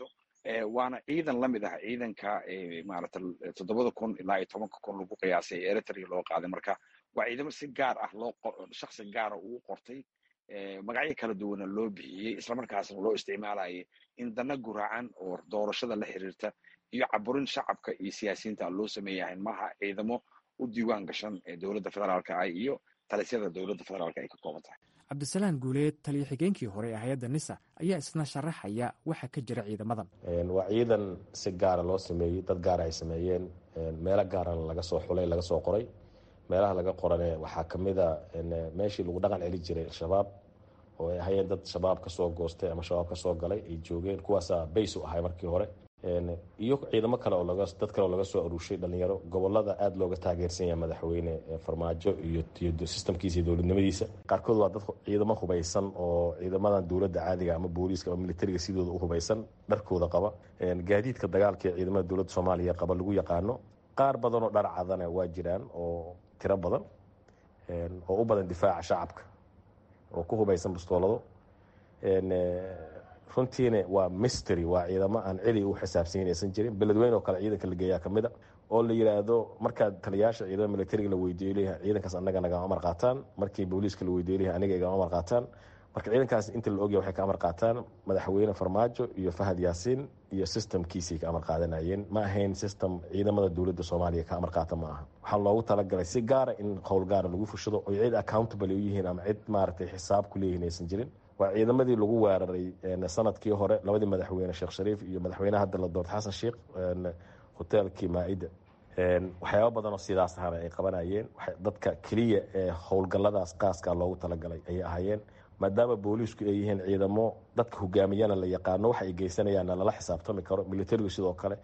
waana ciidan la mid ah ciidanka maarata toddobada kun ilaa iyo tobanka kun lagu qiyaasay ee eritrea loo qaaday marka waa ciidamo si gaar ah loo shaksi gaara ugu qortay magacyo kala duwana loo bixiyey islamarkaasna loo isticmaalayay in dana guraacan oo doorashada la xiriirta iyo caburin shacabka iyo siyaasiyiinta loo sameeyahay maaha ciidamo u diiwaan gashan ee dowladda federaalka ah iyo talisyada dowladda federaalka ay ka kooban tahay cabdisalaan guuleed taliyo xigeenkii hore ee hay-adda nisa ayaa isna sharaxaya waxa ka jira ciidamadan waa ciidan si gaara loo sameeyey dad gaara ay sameeyeen meelo gaarana laga soo xulay laga soo qoray meelaha laga qorane waxaa kamid a meeshii lagu dhaqan celi jiray al-shabaab oo ay ahayeen dad shabaab kasoo goostay ama shabaab kasoo galay ay joogeen kuwaasaa bays u ahay markii hore iyo ciidamo kale oo laga dad kale oo laga soo aruushay dhalinyaro gobolada aada looga taageersan yahay madaxweyne farmaajo iyo iyo sistamkiisa iyo dowladnimadiisa qaarkood waa dad ciidamo hubaysan oo ciidamadan dowladda caadiga ama booliiska ama militariga sidooda u hubaysan dharkooda qaba gaadiidka dagaalka ee ciidamada dowladda soomaaliya qaba lagu yaqaano qaar badan oo dhar cadana waa jiraan oo tiro badan oo u badan difaaca shacabka oo ku hubaysan bastoolado runtiina waa mystery waa ciidamo aan celi u xisaabsanyin aysan jirin beledweyne oo kale ciidanka la geeyaa kamid a oo la yidhaahdo markaad taliyaasha ciidamada militariga la weydiiyo leeyahay ciidankaas annaga nagama amar qaataan markii booliiska la weydiiyo leeyahay aniga igama amar qaataan marka ciidankaas inta la ogyahay waxay ka amar qaataan madaxweyne farmaajo iyo fahad yaasiin iyo systemkiisay ka amar qaadanayeen ma ahayn system ciidamada dowladda soomaaliya ka amar qaata ma aha waxaa loogu talagalay si gaara in howl gaara lagu fushado oy cid accountable u yihiin ama cid maaragtay xisaab ku leeyihin aysan jirin waa ciidamadii lagu weeraray sanadkii hore labadii madaxweyne sheekh shariif iyo madaxweyne hadda la doortay xasan sheikh hoteelkii maa-ida waxyaaba badanoo sidaas ahana ay qabanayeen dadka keliya ee howlgalladaas qaaska loogu talagalay ayay ahaayeen maadaama booliisku ay yihiin ciidamo dadka hogaamiyana la yaqaano waxa ay geysanayaanna lala xisaabtami karo militarigu sidoo kale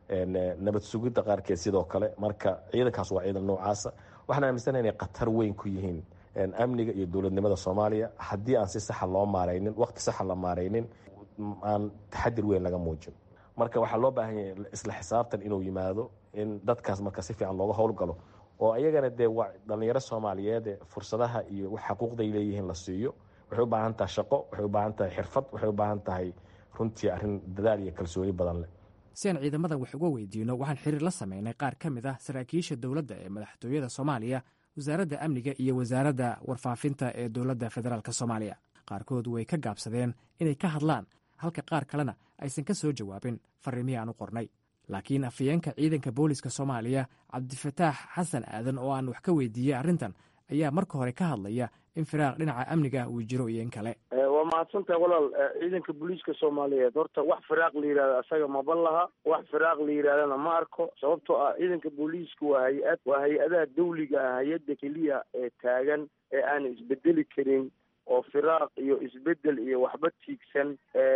nabad sugidda qaarkeed sidoo kale marka ciidankaas waa ciidan noocaasa waxaan aaminsanaha inay khatar weyn ku yihiin amniga iyo dowladnimada soomaaliya haddii aan si saxa loo maaraynin waqti saxa la maaraynin aan taxadir weyn laga muujin marka waxaa loo baahan yahay isla xisaabtan inuu yimaado in dadkaas marka si fiican looga howlgalo oo ayagana dee waa dhalinyaro soomaaliyeed fursadaha iyo wax xaquuqday leeyihiin la siiyo waxay u baahan tahay shaqo waxay u baahan tahay xirfad waxay u baahan tahay runtii arrin dadaal iyo kalsooni badan leh si aan ciidamadan wax uga weydiino waxaan xiriir la sameynay qaar ka mid ah saraakiisha dowladda ee madaxtooyada soomaaliya wasaaradda amniga iyo wasaaradda warfaafinta ee dowladda federaalk soomaaliya qaarkood way ka gaabsadeen inay ka hadlaan halka qaar kalena aysan ka soo jawaabin fariimihii aan u qornay laakiin afayeenka ciidanka booliska soomaaliya cabdifataax xasan aadan oo aan wax ka weydiiyey arrintan ayaa marka hore ka hadlaya in firaaq dhinaca amniga uu jiro iyo in kale waa mahadsantahay walaal ciidanka booliiska soomaaliyeed horta wax firaaq la yidhahda asaga maba laha wax firaaq la yidhahdana ma arko sababtoo ah ciidanka booliiska waa hay-ad waa hay-adaha dawliga ah hay-adda keliya ee taagan ee aan isbedeli karin oo firaaq iyo isbedel iyo waxba tiigsan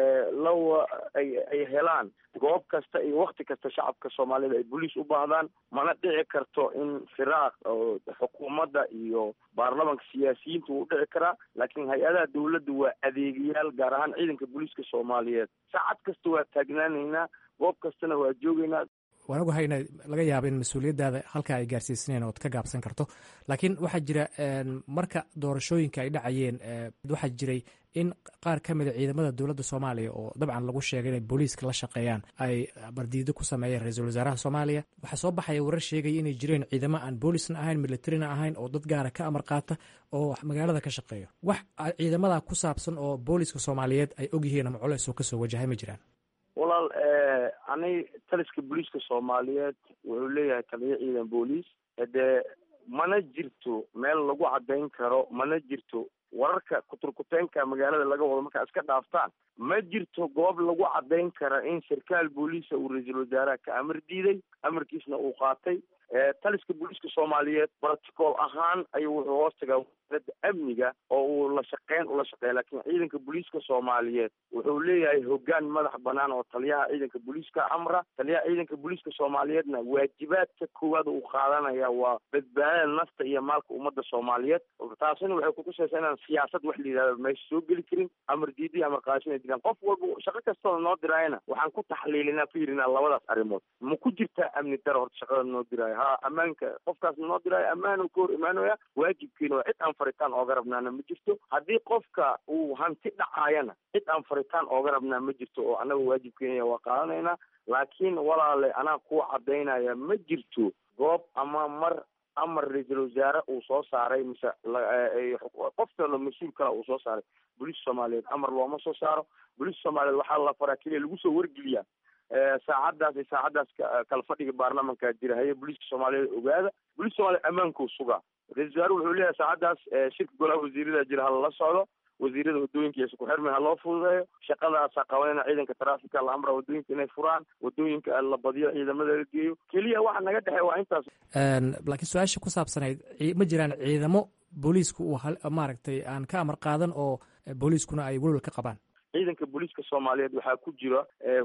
lawa ay ay helaan goob kasta iyo wakti kasta shacabka soomaalida ay boliis u baahdaan mana dhici karto in firaaq oo xukuumadda iyo baarlamanka siyaasiyiinta wuu dhici karaa laakiin hay-adaha dawladda waa adeegayaal gaar ahaan ciidanka booliiska soomaaliyeed saacad kasta waa taagnaanaynaa goob kastana waa joogaynaa waan ogahay ina laga yaaba in mas-uuliyaddaada halkaa ay gaarsiisanayn ood ka gaabsan karto laakiin waxaa jira marka doorashooyinka ay dhacayeen waxaa jiray in qaar ka mida ciidamada dowladda soomaaliya oo dabcan lagu sheegay inay booliiska la shaqeeyaan ay bardiido ku sameeyeen ra-iisul wasaaraha soomaaliya waxaa soo baxaya warar sheegaya inay jireen ciidamo aan boolisna ahayn militarina ahayn oo dad gaara ka amar qaata oo magaalada ka shaqeeya wax ciidamada ku saabsan oo booliiska soomaaliyeed ay ogyihiin ama culeys oo kasoo wajahay ma jiraan walaal ani taliska booliiska soomaaliyeed wuxuu leeyahay taliyo ciidan booliis dee mana jirto meel lagu caddayn karo mana jirto wararka kuturkuteenka magaalada laga wado markaa iska dhaaftaan ma jirto goob lagu caddayn kara in sarkaal booliisa uu ra-iisul wasaaraha ka amar diiday amarkiisna uu qaatay taliska booliiska soomaaliyeed protocol ahaan ayuu wuxuu hoos tagaa wasaaradda amniga oo uu la shaqeyn ula shaqeeya laakiin ciidanka booliiska soomaaliyeed wuxuu leeyahay hoggaan madax banaan oo taliyaha ciidanka booliiska amra taliyaha ciidanka booliiska soomaaliyeedna waajibaadka koowaad uu qaadanaya waa badbaadada nafta iyo maalka ummadda soomaaliyeed taasina waxay kutusaysaa inaan siyaasad wax la yidhahdo meesha soo geli karin amar diidi amar qaashin ay jiraan qof walba shaqo kastoo noo diraayana waxaan ku taxliilinaa ku yidhinaa labadaas arrimood ma ku jirtaa amni daro horta shaqada noo diraayo ha ammaanka qofkaas noo diraayo ammaan ka hor imaanaya waajibkiina waa cid aan faritaan ooga rabnaana ma jirto haddii qofka uu hanti dhacaayana cid aan faritaan ooga rabnaa ma jirto oo annaga waajibkeena waa qaadanaynaa laakiin walaale anaa kuwa cadaynaya ma jirto goob ama mar amar ra-iisul wasaare uu soo saaray mise qof kalo mas-uul kale uu soo saaray booliiska soomaaliyeed amar looma soo saaro booliiska soomaaliyeed waxaa la faraa keliya lagu soo wargeliyaa saacadaas iyo saacadaas kala fadhiga baarlamanka jira haye booliiska soomaaliyeed ogaada booliiska soomaliyeed ammaankuu sugaa ra-isul wasaare wuxuu leeyahay saacadaas shirka golaha wasiirada jira hala socdo wasiirada wadooyinka iyo isku xirmi ha loo fududeeyo shaqadaasa qabanayna ciidanka traafika la amra wadooyinka inay furaan wadooyinka la badiyo ciidamada la geeyo keliya waxa naga dhexey waa intaas laakiin su-aasha ku saabsanayd ma jiraan ciidamo booliisku uu maaragtay aan ka amar qaadan oo booliiskuna ay welwel ka qabaan ciidanka booliiska soomaaliyeed waxaa ku jira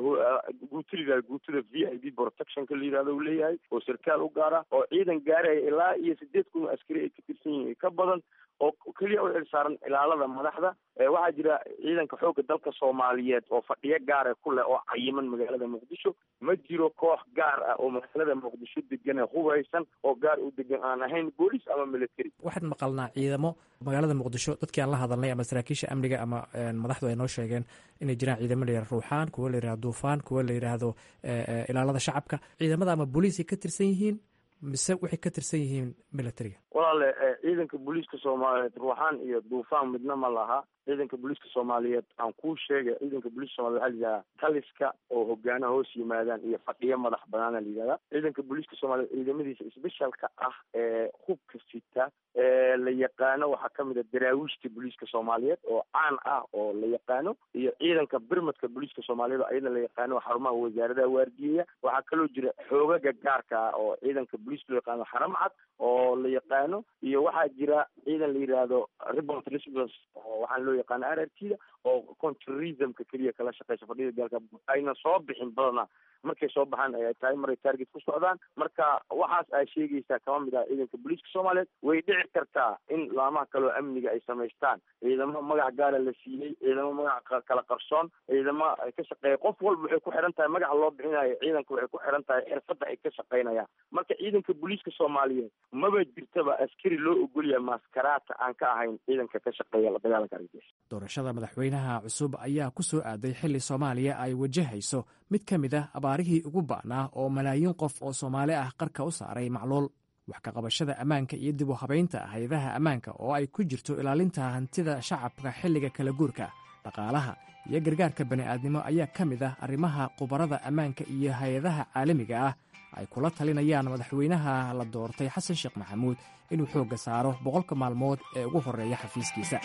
guuta layihahdo guutada v i b protectionka la yidhahdo uu leeyahay oo sarkaal u gaara oo ciidan gaaraya ilaa iyo sideed kun askari ay ka tirsan yihiin ka badan oo keliya u xilsaaran ilaalada madaxda waxaa jira ciidanka xoogga dalka soomaaliyeed oo fadhiyo gaara ku leh oo cayiman magaalada muqdisho ma jiro koox gaar ah oo magaalada muqdisho degan ee hubeysan oo gaar u degan aan ahayn booliis ama military waxaan maqalnaa ciidamo magaalada muqdisho dadkii aan la hadalnay ama saraakiisha amniga ama madaxdu ay noo sheegeen inay jiraan ciidamo la yihahdo ruuxaan kuwo la yihahdo duufaan kuwo la yidhaahdo ilaalada shacabka ciidamada ama booliisay ka tirsan yihiin mise waxay ka tirsan yihiin militariga walaale ciidanka booliiska soomaaliyeed ruuxaan iyo duufaan midna ma laha ciidanka booliiska soomaaliyeed aan kuu sheegay ciidanka booliiska somaliyed waxaa la yihahdaa taliska oo hogaana hoos yimaadaan iyo fadhiyo madax banaana la yihahdaa ciidanka booliiska soomaliyeed ciidamadiisa sbeshalka ah ee hubka sita ee la yaqaano waxaa kamid a daraawiishta booliiska soomaaliyeed oo caan ah oo la yaqaano iyo ciidanka birmadka booliiska soomaaliyeed oo ayada la yaqaano xarumaha wasaaradaha waardiyeya waxaa kaloo jira xoogaga gaarka ah oo ciidanka booliiska loo yaqaano xaram cad oo la yaqaano iyo waxaa jira ciidan la yidhaahdo ribont response oo waxaan loo yaqaano r r t da oo contourismka keliya kala shaqeysa fadhida gaalka ayna soo bixin badana markay soo baxaan ay tahay maray target ku socdaan marka waxaas ay sheegaysaa kama mid ah ciidanka booliiska soomaaliyeed way dhici kartaa in laamaha kaleo amniga ay samaystaan ciidamo magac gaara la siiyey ciidamo magac kala qarsoon ciidamo ay ka shaqeeya qof walba waxay ku xiran tahay magaca loo bixinayo ciidanka waxay ku xiran tahay xirfadda ay ka shaqeynayaan marka ciidanka booliiska soomaaliyeed maba jirtaba askari loo ogolyahay maskaraata aan ka ahayn ciidanka ka shaqeeya la dagaalanka argagixis doorashada madaxweynaha cusub ayaa ku soo aaday xilli soomaaliya ay wajahayso mid ka mid ah abaarihii ugu ba'naa oo malaayiin qof oo soomaali ah qarka u saaray macluul wax ka qabashada ammaanka iyo dib u habaynta hay-adaha ammaanka oo ay ku jirto ilaalinta hantida shacabka xilliga kala guurka dhaqaalaha iyo gargaarka bani'aadnimo ayaa ka mid ah arrimaha khubarada ammaanka iyo hay-adaha caalamiga ah ay kula talinayaan madaxweynaha la doortay xasan sheekh maxamuud inuu xoogga saaro boqolka maalmood ee ugu horreeya xafiiskiisa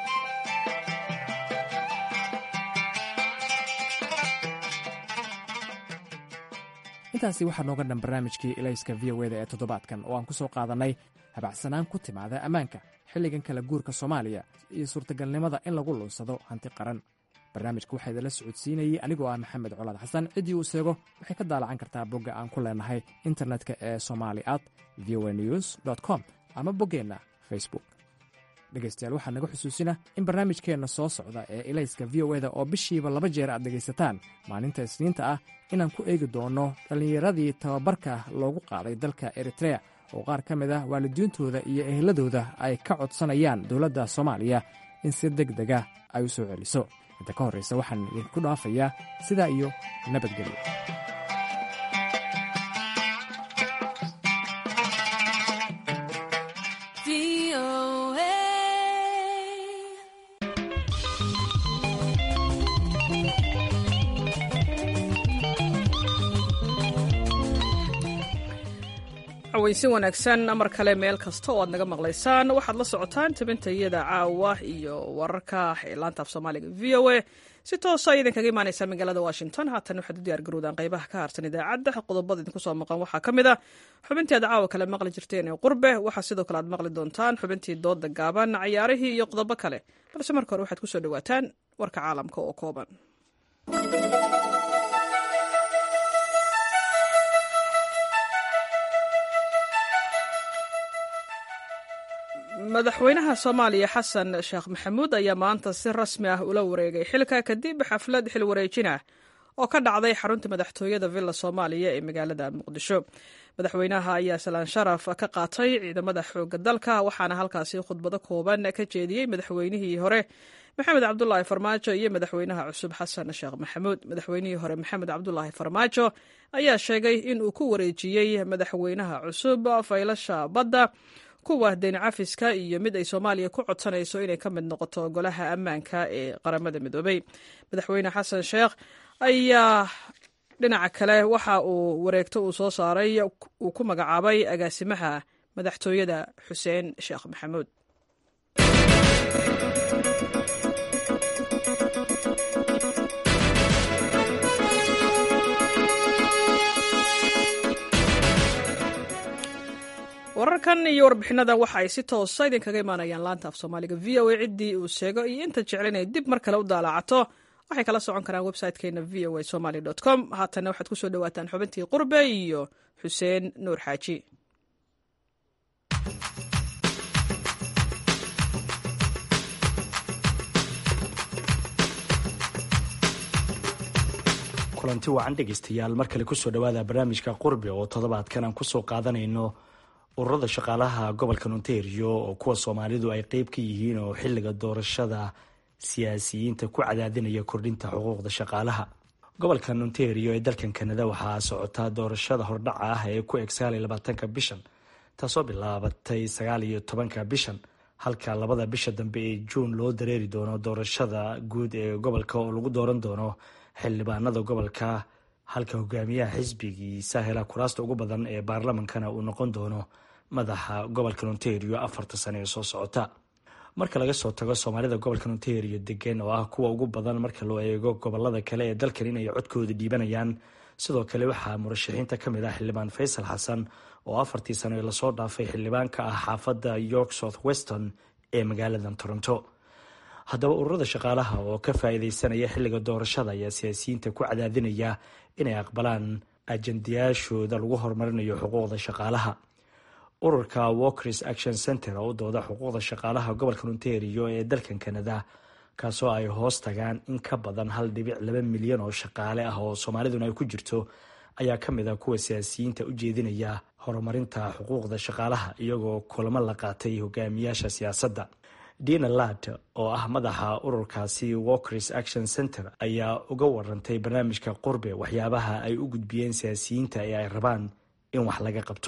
intaasi waxaa nooga dhan barnaamijkii ilayska v o eda ee toddobaadkan oo aan ku soo qaadannay habacsanaan ku timaada ammaanka xilligan kala guurka soomaaliya iyo suurtagalnimada in lagu lunsado hanti qaran barnaamijka waxaa idinla socodsiinayey anigoo ah maxamed colaad xasan ciddii uu seego waxay ka daalacan kartaa bogga aan ku leenahay internetka ee somali at v o news com ama boggeenna facebook dhegaystayaal waxaa naga xusuusina in barnaamijkeenna soo socda ee ilayska v o eda oo bishiiba laba jeer aad dhegaysataan maalinta isniinta ah inaan ku eegi doonno dhallinyaradii tababarka loogu qaaday dalka eritrea oo qaar ka mid ah waalidiintooda iyo eheladooda ay ka codsanayaan dowladda soomaaliya in si deg dega ay u soo celiso inta ka horraysa waxaan idinku dhaafayaa sidaa iyo nabadgelyo weysin wanaagsan mar kale meel kasta oo aad naga maqlaysaan waxaad la socotaan tabintayada caawa iyo wararka laanta af soomaaliga v o a si toosa idinkaga imaaneysaa magaalada washington haatan waxaad u diyaargarowdaan qaybaha ka harsan idaacadda qodobada idinku soo maqan waxaa ka mid ah xubintii aad caawa kale maqli jirteen ee qurbe waxaa sidoo kale aad maqli doontaan xubintii dooda gaaban cayaarihii iyo qodobo kale balse marka hore waxaad kusoo dhawaataan warka caalamka oo kooban madaxweynaha soomaaliya xasan sheekh maxamuud ayaa maanta si rasmi ah ula wareegay xilka kadib xaflad xil wareejin ah oo ka dhacday xarunta madaxtooyada villa soomaaliya ee magaalada muqdisho madaxweynaha ayaa salaan sharaf ka qaatay ciidamada xooga dalka waxaana halkaasi khudbado kooban ka jeediyey madaxweynihii hore maxamed cabdulaahi farmaajo iyo madaxweynaha cusub xasan sheekh maxamuud madaxweynihii hore maxamed cabdulaahi farmaajo ayaa sheegay in uu ku wareejiyey madaxweynaha cusub faylasha badda kuwa deyn cafiska iyo mid ay soomaaliya ku codsanayso inay ka mid noqoto golaha ammaanka ee qaramada midoobay madaxweyne xasan sheekh ayaa dhinaca kale waxa uu wareegto uu soo saaray uu ku magacaabay agaasimaha madaxtooyada xuseen sheekh maxamuud wararkan iyo warbixinadan waxa ay si toosa idinkaga imaanayaan laanta af soomaaliga v o a ciddii uu sheego iyo inta jecel inay dib mar kale u daalacato waxay kala socon karaan website-keena v o a somaly com haatanna waxaad ku soo dhawaataan xubintii qurbe iyo xuseen nuur xaaji kulanti wacan dhegaystayaal mar kale kusoo dhawaada barnaamijka qurbe oo toddobaadkan aan kusoo qaadanayno ururada shaqaalaha gobolka ontario oo kuwa soomaalidu ay qeyb ka yihiin oo xiliga doorashada siyaasiyiinta ku cadaadinaya kordhinta xuquuqda shaqaalaha gobolkan ontario ee dalkan kanada waxaa socotaa doorashada hordhaca ah ee ku eg sagaal iyo labaatanka bishan taasoo bilaabatay sagaal iyo tobanka bishan halka labada bisha dambe ee juun loo dareeri doono doorashada guud ee gobolka oo lagu dooran doono xildhibaanada gobolka halka hogaamiyaha xisbigiisa hela kuraasta ugu badan ee baarlamankana uu noqon doono madaxa gobolka ontario afarta sane ee soo socota marka laga soo tago soomaalida gobolka ontario degan oo ah kuwa ugu badan marka loo eego gobolada kale ee dalkan inay codkooda dhiibanayaan sidoo kale waxaa murashaxiinta kamid ah xildhibaan faysal xasan oo afartii sano ee lasoo dhaafay xildhibaan ka ah xaafadda york south weston ee magaalada toronto haddaba ururada shaqaalaha oo ka faa-iideysanaya xilliga doorashada ayaa siyaasiyiinta ku cadaadinaya inay aqbalaan ajandayaashooda lagu horumarinayo xuquuqda shaqaalaha ururka walkers action center oo u dooda xuquuqda shaqaalaha gobolka ontario ee dalkan kanada kaasoo ay hoos tagaan in ka badan hal dhibic laba milyan oo shaqaale ah oo soomaaliduna ay ku jirto ayaa ka mid ah kuwa siyaasiyiinta u jeedinaya horumarinta xuquuqda shaqaalaha iyagoo kulamo la qaatay hogaamiyaasha siyaasadda dina lad oo ah madaxa ururkaasi walkers action center ayaa uga warantay barnaamijka qurbe waxyaabaha ay u gudbiyeen siyaasiyiinta ee ay rabaan in wax laga qabto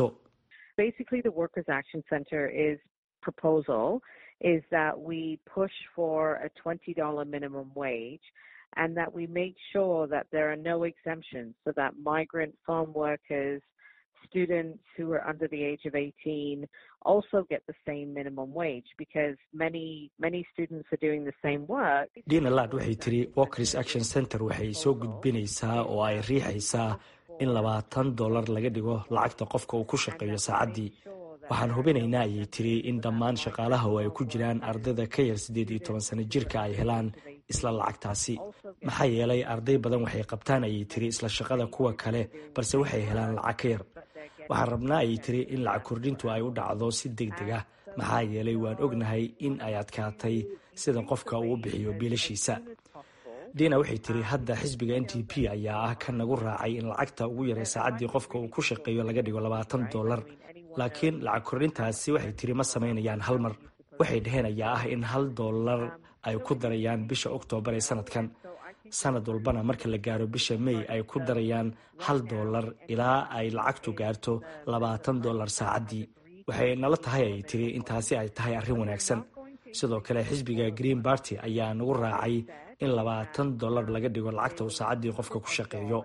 is that we push for a $20 minimum wage and that we make sure that there are no exemptions so that migrant farm workers, students who are under the age of 18 also get the same minimum wage because many many students are doing the same work. Dina Lad waxay tiri Walkers Action Center waxay soo gudbinaysaa oo ay riixaysaa in labaatan dollar laga dhigo lacagta qofka uu ku shaqeeyo saacaddii waxaan hubinaynaa ayay tiri in dhammaan shaqaalaha oo ay ku jiraan ardayda ka yar siddeed iyo toban sano jirka ay helaan isla lacagtaasi maxaa yeelay arday badan waxay qabtaan ayay tiri isla shaqada kuwa kale balse waxay helaan lacag ka yar waxaan rabnaa ayay tiri in lacag kordhintu ay u dhacdo si deg deg ah maxaa yeelay waan ognahay in ay adkaatay sida qofka uu bixiyo biilashiisa dina waxay tiri hadda xisbiga n t p ayaa ah ka nagu raacay in lacagta ugu yaray saacaddii qofka uu ku shaqeeyo laga dhigo labaatan dollar laakiin lacag kordhintaasi waxay tiri ma samaynayaan hal mar waxay dhaheen ayaa ah in hal dollar ay ku darayaan bisha oktoobar ee sanadkan sanad walbana marka la gaaro bisha may ay ku darayaan hal dollar ilaa ay lacagtu gaarto labaatan dollar saacaddii waxay nala tahay ay tiri intaasi ay tahay arrin wanaagsan sidoo kale xisbiga green barty ayaa nagu raacay in labaatan dollar laga dhigo lacagta uu saacaddii qofka ku shaqeeyo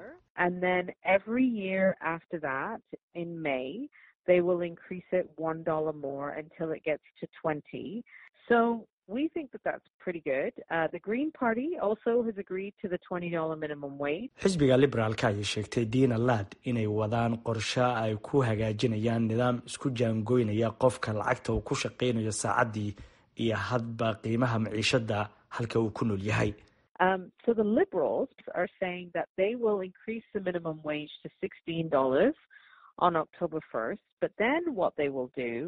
they will increase it one dollar more until it gets to 20. So we think that that's pretty good. Uh, the Green Party also has agreed to the $20 minimum wage. xisbiga liberaalka ayay sheegtay dina lad inay wadaan qorshe ay ku hagaajinayaan nidaam isku jaangoynaya qofka lacagta uu ku shaqaynayo saacaddii iyo hadba qiimaha maciishada halka uu ku nool yahay Um, so the Liberals are saying that they will increase the minimum wage to $16 on October 1st. But then what they will do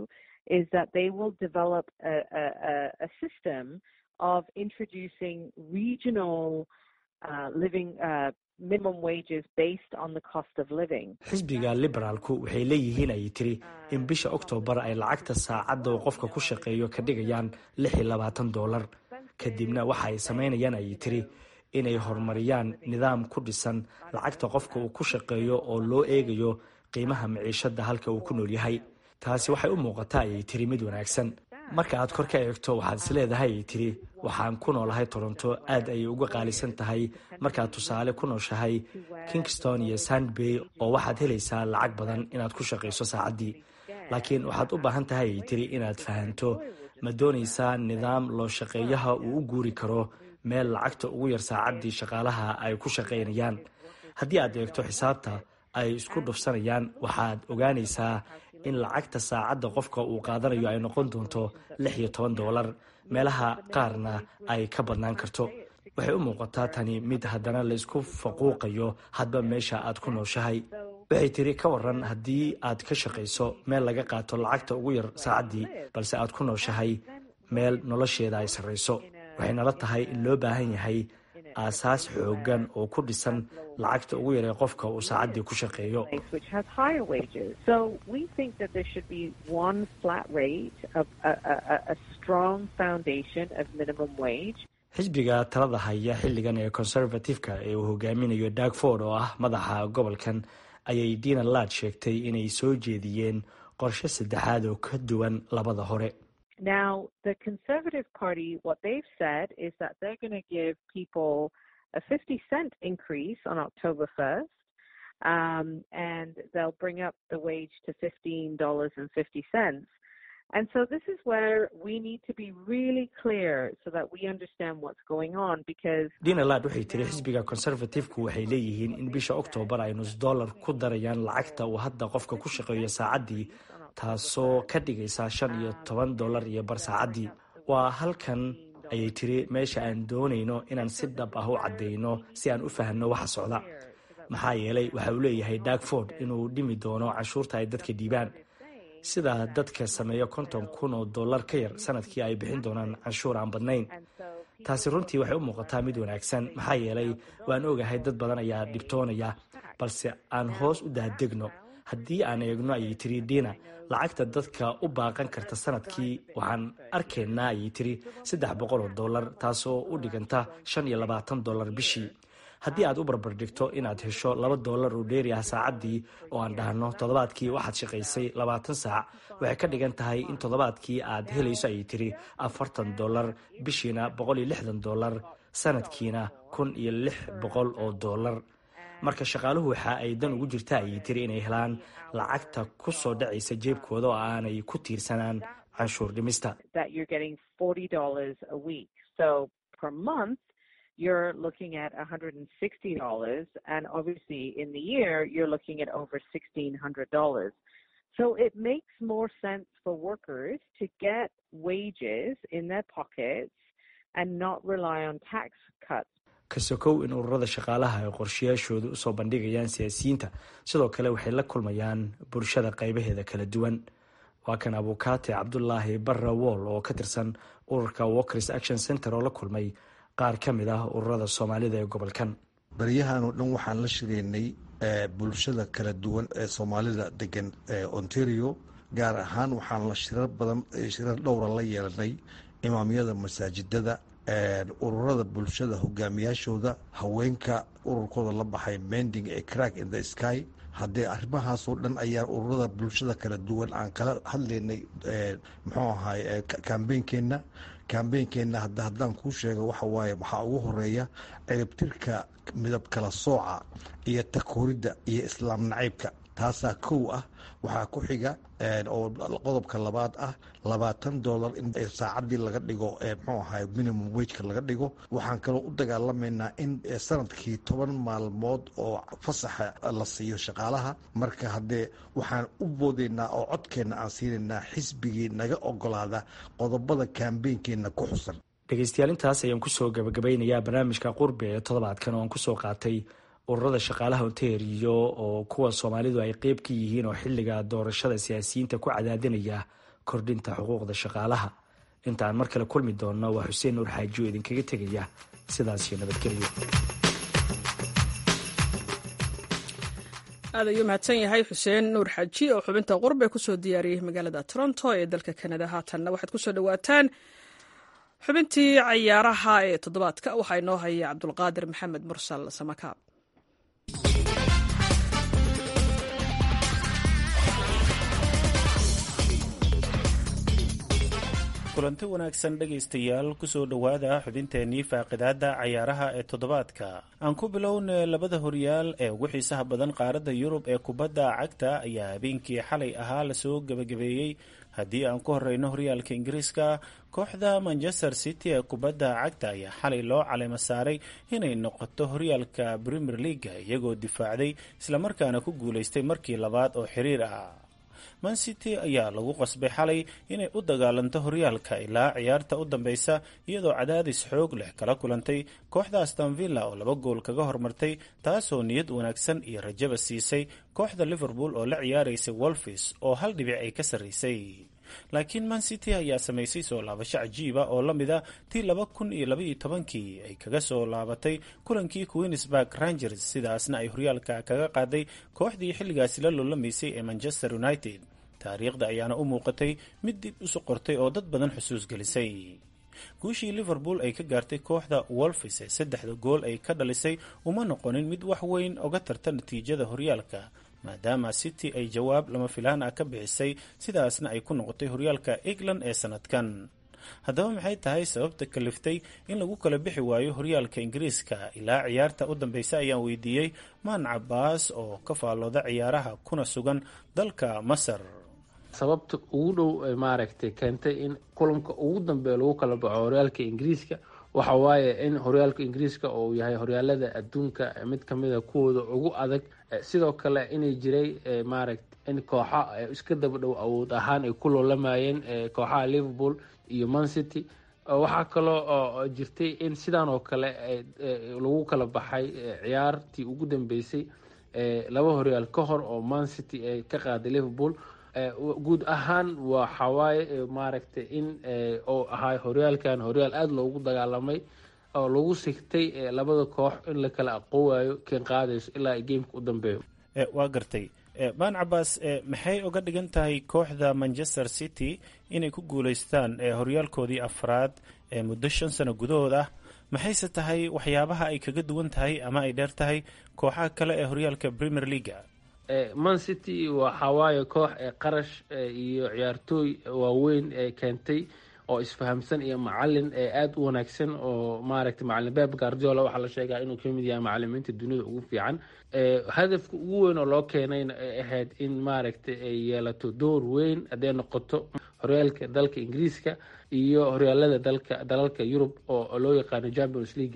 is that they will develop a, a, a system of introducing regional uh, living uh, minimum wages based on the cost of living. xisbiga liberaalku waxay leeyihiin ayay tiri in bisha oktoobar ay lacagta saacadda uu qofka ku shaqeeyo ka dhigayaan lix iyo labaatan doolar kadibna waxa ay samaynayaan ayay tiri inay horumariyaan nidaam ku dhisan lacagta qofka uu ku shaqeeyo oo loo eegayo qiimaha maciishada halka uu ku nool yahay taasi waxay u muuqataa ayay tiri mid wanaagsan marka aad kor ka eegto waxaad is leedahay ayay tiri waxaan ku noolahay toronto aad ayay uga qaalisan tahay markaad tusaale ku nooshahay kingston iyo sandbay oo waxaad helaysaa lacag badan inaad ku shaqayso saacaddii laakiin waxaad u baahan tahay ayay tiri inaad fahanto ma doonaysaa nidaam loo shaqeeyaha uu u guuri karo meel lacagta ugu yar saacaddii shaqaalaha ay ku shaqaynayaan haddii aad eegto xisaabta ay isku dhufsanayaan waxaad ogaanaysaa in lacagta saacadda qofka uu qaadanayo ay noqon doonto lix iyo toban doolar meelaha qaarna ay ka badnaan karto waxay u muuqataa tani mid haddana laysku faquuqayo hadba meesha aad ku nooshahay waxay tiri ka waran haddii aad ka shaqayso meel laga qaato lacagta ugu yar saacaddii balse aad ku nooshahay meel nolosheeda ay sarrayso waxay nala tahay in loo baahan yahay aasaas xoogan oo ku dhisan lacagta ugu yaree qofka uu saacaddii ku shaqeeyo which has higher wages. So we think that there should be one flat rate of a, a, a strong foundation of minimum wage. xisbiga talada haya xilligan ee conservative-ka ee uu hogaaminayo darkford oo ah madaxa gobolkan ayay dina laad sheegtay inay soo jeediyeen qorshe saddexaad oo ka duwan labada hore Now, the Conservative Party, what they've said is that they're going to give people a 50 cent increase on October 1st, um, and they'll bring up the wage to $15.50. And so this is where we need to be really clear so that we understand what's going on because dina laad waxay tiri xisbiga conservative-ku waxay leeyihiin in bisha oktoobar ay nus dollar ku darayaan lacagta uu hadda qofka ku shaqeeyo saacaddii taasoo ka dhigaysa shan iyo toban dollar iyo bar saacaddii waa halkan ayay tiri meesha aan doonayno inaan si dhab ah u caddayno si aan u fahanno waxa socda maxaa yeelay waxa uu leeyahay darkford inuu dhimi doono canshuurta ay dadka dhiibaan sida dadka sameeya konton kun oo dollar ka yar sanadkii ay bixin doonaan canshuur aan badnayn taasi runtii waxay u muuqataa mid wanaagsan maxaa yeelay waan ogahay dad badan ayaa dhibtoonaya balse aan hoos u daadegno haddii aan eegno ayay tiri diina lacagta dadka u baaqan karta sanadkii waxaan arkaynaa ayay tiri saddex boqol oo dollar taasoo u dhiganta shan iyo labaatan dollar bishii haddii aad u barbardhigto inaad hesho laba dollar oo dheeri ah saacaddii oo aan dhahno toddobaadkii waxaad shaqaysay labaatan saac waxay ka dhigan tahay in toddobaadkii aad helayso ayay tiri afartan dollar bishiina boqol iyo lixdan dollar sanadkiina kun iyo lix boqol oo dollar marka shaqaaluhu waxa ay dan ugu jirta ayay tiri inay helaan lacagta ku soo dhacaysa jeebkooda oo aanay ku tiirsanaan canshuur dhimista that you're getting $40 a week. So per month, you're looking at $160 and obviously in the year you're looking at over $1600. So it makes more sense for workers to get wages in their pockets and not rely on tax cuts. ka sokow in ururada shaqaalaha ay qorshayaashooda usoo bandhigayaan siyaasiyiinta sidoo kale waxay la kulmayaan bulshada qaybaheeda kala duwan waa kan abukaate cabdulaahi barra wool oo ka tirsan ururka walkers action center oo la kulmay qaar ka mid ah ururada soomaalida ee gobolkan baryahan oo dhan waxaan la shiraynay bulshada kala duwan ee soomaalida degan ontario gaar ahaan waxaan la shirar badan shirar dhowra la yeelanay imaamyada masaajidada ururada bulshada hogaamiyaashooda haweenka ururkooda la baxay mending ee crack in the sky haddee arrimahaasoo dhan ayaa ururada bulshada kala duwan aan kala hadlaynay muxuu ahaay kambeynkeenna kambeynkeenna hadda haddaan kuu sheego waxa waaye waxaa ugu horeeya ciribtirka midab kala sooca iyo takooridda iyo islaam nacaybka taasaa kow ah waxaa ku xiga oo qodobka labaad ah labaatan dollar in saacadii laga dhigo mxuu ahay minimum wageka laga dhigo waxaan kaloo u dagaalamaynaa in sanadkii toban maalmood oo fasaxa la siiyo shaqaalaha marka haddee waxaan u boodaynaa oo codkeenna aan siinaynaa xisbigii naga ogolaada qodobada kambeynkeenna ku xusan dhegeystayaal intaas ayaan kusoo gabagabaynayaa barnaamijka qurbe ee toddobaadkan oo aan kusoo qaatay ururada shaqaalaha ontario oo kuwa soomaalidu ay qeyb ka yihiin oo xilliga doorashada siyaasiyiinta ku cadaadinaya kordhinta xuquuqda shaqaalaha inta aan mar kale kulmi doonno waa xuseen nuur xaaji oo idinkaga tegaya sidaasiyo nabadgelyo aad ayuu mahadsan yahay xuseen nuur xaaji oo xubinta qurbe kusoo diyaariyey magaalada toronto ee dalka kanada haatanna waxaad kusoo dhawaataan xubintii cayaaraha ee toddobaadka waxaa inoo haya cabdulqaadir maxamed mursal samakaab kulanti wanaagsan dhegaystayaal kusoo dhowaada xubinteenii faaqidaada cayaaraha ee toddobaadka aan ku bilowna labada horyaal ee ugu xiisaha badan qaaradda yurub ee kubadda cagta ayaa habeenkii xalay ahaa lasoo gebagabeeyey haddii aan ku horeyno horyaalka ingiriiska kooxda manchester city ee kubadda cagta ayaa xalay loo caleymo saaray inay noqoto horyaalka premier leaga iyagoo difaacday islamarkaana ku guulaystay markii labaad oo xiriir ah man city ayaa lagu qasbay xalay inay u dagaalanto horyaalka ilaa ciyaarta u dambeysa iyadoo cadaadis xoog leh kala kulantay kooxda astonvilla oo laba gool kaga hormartay taasoo niyad wanaagsan iyo rajaba siisay kooxda liverpool oo la ciyaaraysay wolfis oo hal dhibic ay ka sarraysay laakiin man city ayaa samaysay soo laabasho cajiiba oo la mid a tii laba kun iyo labaiyo tobankii ay kaga soo laabatay kulankii queensburg rangers sidaasna ay horyaalka kaga qaaday kooxdii xilligaasi la lolamaysay ee manchester united taariikhda ayaana u muuqatay mid dib isu qortay oo dad badan xusuus gelisay guushii liverpool ay ka gaartay kooxda wolfis ee saddexda gool ay ka dhalisay uma noqonin mid wax weyn oga tarta natiijada horyaalka maadaama city ay jawaab lama filaan ah ka bixisay sidaasna ay ku noqotay horyaalka england ee sanadkan haddaba maxay tahay sababta kaliftay in lagu kala bixi waayo horyaalka ingiriiska ilaa ciyaarta u dambeysa ayaan weydiiyey maan cabaas oo ka faallooda ciyaaraha kuna sugan dalka masar sababta ugu dhow maaragtay keentay in kulanka ugu dambeeya lagu kala baxo horyaalka ingiriiska waxa waaye in horyaalka ingiriiska uu yahay horyaalada adduunka mid kamida kuwooda ugu adag sidoo kale inay jiray maaragta in kooxa iska daba dhow awood ahaan ay ku loolamayeen kooxaha liverpool iyo man city waxaa kaloo oo jirtay in sidaan oo kale lagu kala baxay ciyaartii ugu dambeysay laba horyaal ka hor oo man city ay ka qaaday liverpool guud ahaan waxawaaye maaragtay in oo ahaa horyaalkan horyaal aada loogu dagaalamay oo lagu sigtay labada koox in la kala aqoowaayo keen qaadayso ilaa gameka u dambeeyo waa gartay baan cabaas maxay uga dhigan tahay kooxda manchester city inay ku guuleystaan horyaalkoodii afraad ee muddo shan sano gudahood ah maxayse tahay waxyaabaha ay kaga duwan tahay ama ay dheer tahay kooxaha kale ee horyaalka premier leaga man city waxawaaye koox ee qarash iyo ciyaartooy waaweyn ee keentay oo isfahamsan iyo macalin ee aada u wanaagsan oo maaragtay macalin beb guardiola waxaa la sheegaa inuu kamid yahay macalimiinta dunida ugu fiican hadafka ugu weyn oo loo keenayna ay ahayd in maaragtay ay yeelato door weyn hadday noqoto horyaalka dalka ingiriiska iyo horyaalada dalka dalalka yurub oo loo yaqaano champions league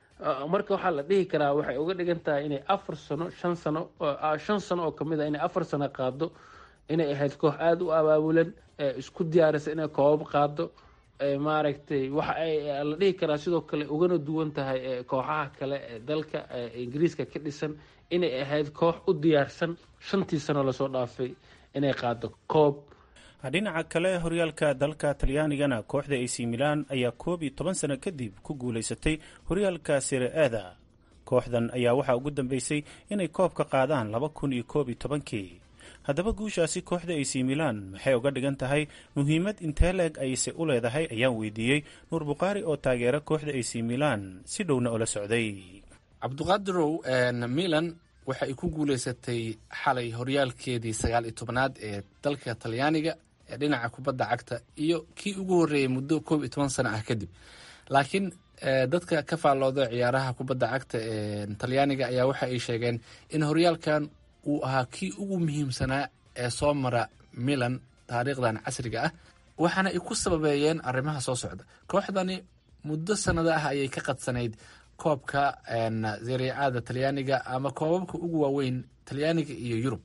marka waxaa la dhihi karaa waxay uga dhigan tahay inay afar sano shan sano shan sano oo kamid a inay afar sano qaado inay ahayd koox aada u abaabulan isku diyaarisa inay koobab qaado maaragtay waxa ay la dhihi karaa sidoo kale ugana duwan tahay kooxaha kale ee dalka ingiriiska ka dhisan inay ahayd koox u diyaarsan shantii sano lasoo dhaafay inay qaado koob dhinaca kale horyaalka dalka talyaanigana kooxda ac milan ayaa koob iyo toban sano kadib ku guulaysatay horyaalka sire-ada kooxdan ayaa waxaa ugu dambeysay inay koob ka qaadaan laba kun iyo koob iyo tobankii haddaba guushaasi kooxda ac milan maxay uga dhigan tahay muhiimad intee leeg ayse u leedahay ayaan weydiiyey nuur bukhaari oo taageera kooxda ac milan si dhowna ula socday cabduqaadirow milan waxa ay ku guuleysatay xalay horyaalkeedii sagaal iyo tobanaad ee dalka talyaaniga ee dhinaca kubadda cagta iyo kii ugu horreeyey muddo koob iyo toban sano ah kadib laakiin dadka ka faallooda ciyaaraha kubadda cagta ee talyaaniga ayaa waxa ay sheegeen in horyaalkan uu ahaa kii ugu muhiimsanaa ee soo mara milan taariikhdan casriga ah waxaana ay ku sababeeyeen arrimaha soo socda kooxdani muddo sanado ah ayay ka qadsanayd koobka zariicada talyaaniga ama koobabka ugu waaweyn talyaaniga iyo yurub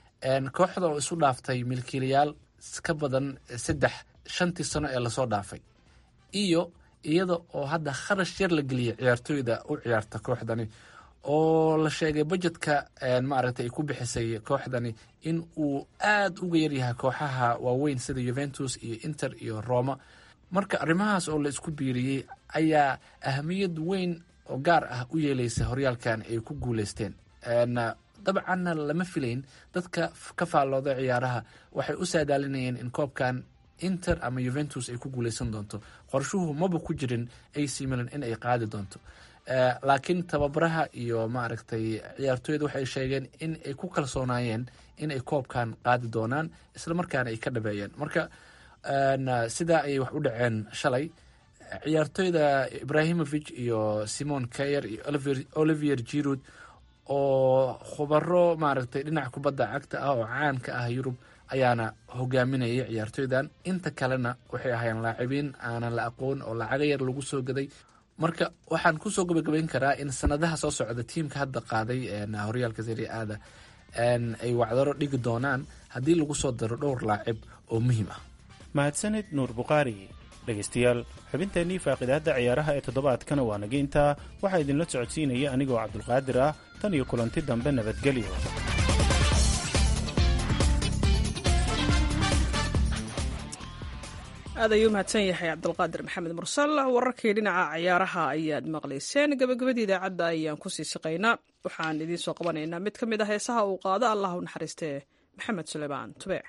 kooxda oo isu dhaaftay milkiilayaal ka badan saddex shantii sano ee lasoo dhaafay iyo iyada oo hadda kharash yar la geliyay ciyaartooyda u ciyaarta kooxdani oo la sheegay budgetka maaragtay ay ku bixisay kooxdani in uu aada uga yaryahay kooxaha waaweyn sida juventus iyo inter iyo roma marka arrimahaas oo la isku biiriyey ayaa ahamiyad weyn oo gaar ah u yeeleysa horyaalkan ay ku guuleysteen dabcanna lama filayn dadka ka faallooda ciyaaraha waxay u saadaalinayeen in koobkan inter ama juventus ay ku guuleysan doonto qorshuhu maba ku jirin ac milan in ay qaadi doonto laakiin tababaraha iyo maaragtay ciyaartooyda waxay sheegeen in ay ku kalsoonaayeen in ay koobkan qaadi doonaan islamarkaana ay ka dhabeeyeen marka sidaa ayay wax u dhaceen shalay ciyaartooyda ibrahimovic iyo simon kayer iyo olivier jirud oo khubaro maaragtay dhinaca kubadda cagta ah oo caan ka ah yurub ayaana hogaaminayay ciyaartooydan inta kalena waxay ahaayeen laacibiin aanan la aqoon oo lacaga yar lagu soo gaday marka waxaan kusoo gabagabayn karaa in sanadaha soo socda tiimka hadda qaaday horyaalka serie aada ay wacdaro dhigi doonaan haddii lagu soo daro dhowr laacib oo muhiim ah mahadsanid nuur bukhaari dhegaystayaal xubinteennii faaqidaadda ciyaaraha ee toddobaadkana waa naga intaa waxaa idinla socodsiinaya anigoo cabdulqaadir ah tan iyo kulanti dambe nabadgelyo aad ayuu mahadsan yahay cabdulqaadir maxamed mursal wararkii dhinaca ciyaaraha ayaad maqlayseen gabagabadii idaacadda ayaan kusii siqaynaa waxaan idiin soo qabanaynaa mid ka mid ah heesaha uu qaado allah u naxariistee maxamed suleymaan tubeec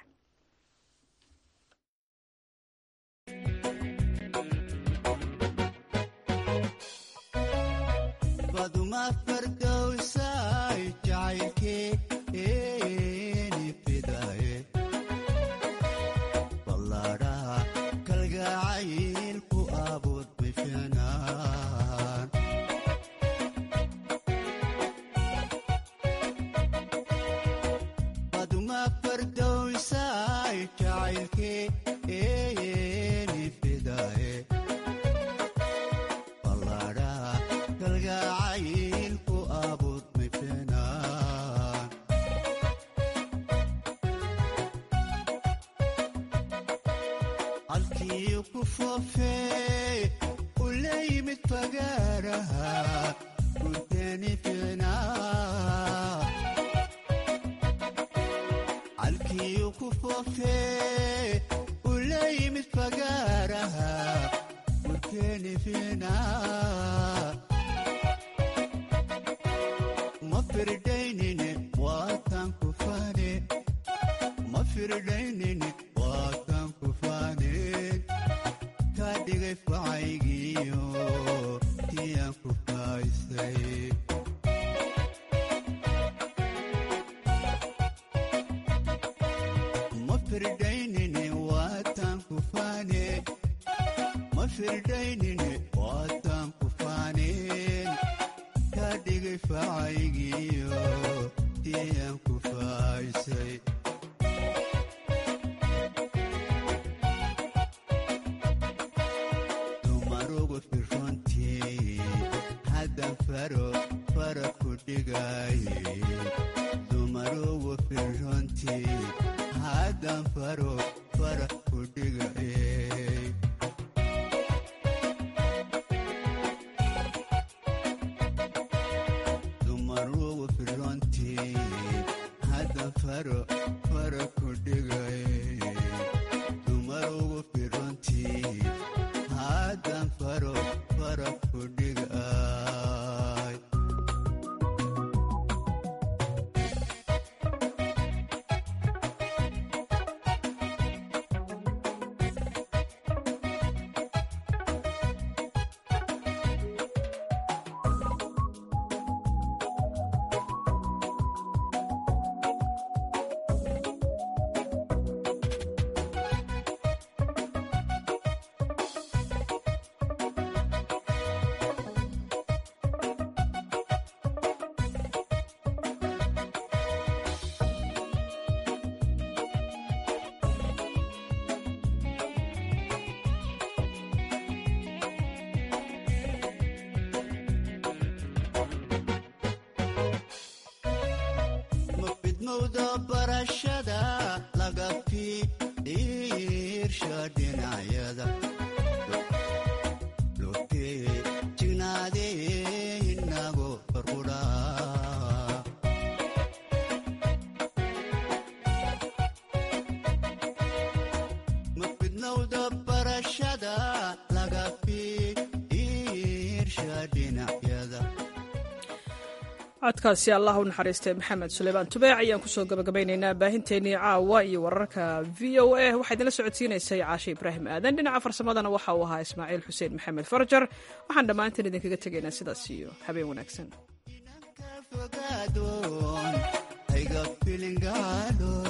barashada laga fiirsha dhinacyada lotee jignaadee inago barqudhaa codkaasi allah u naxariistay maxamed suleymaan tubeec ayaan kusoo gabagabaynaynaa baahinteennii caawa iyo wararka v o a waxaa idinla socodsiinaysay caashe ibraahim aadan dhinaca farsamadana waxa uu ahaa ismaaciil xuseen maxamed farjar waxaan dhammaanteen idinkaga tegaynaa sidaas iyo habeen wanaagsan ayga filingaadho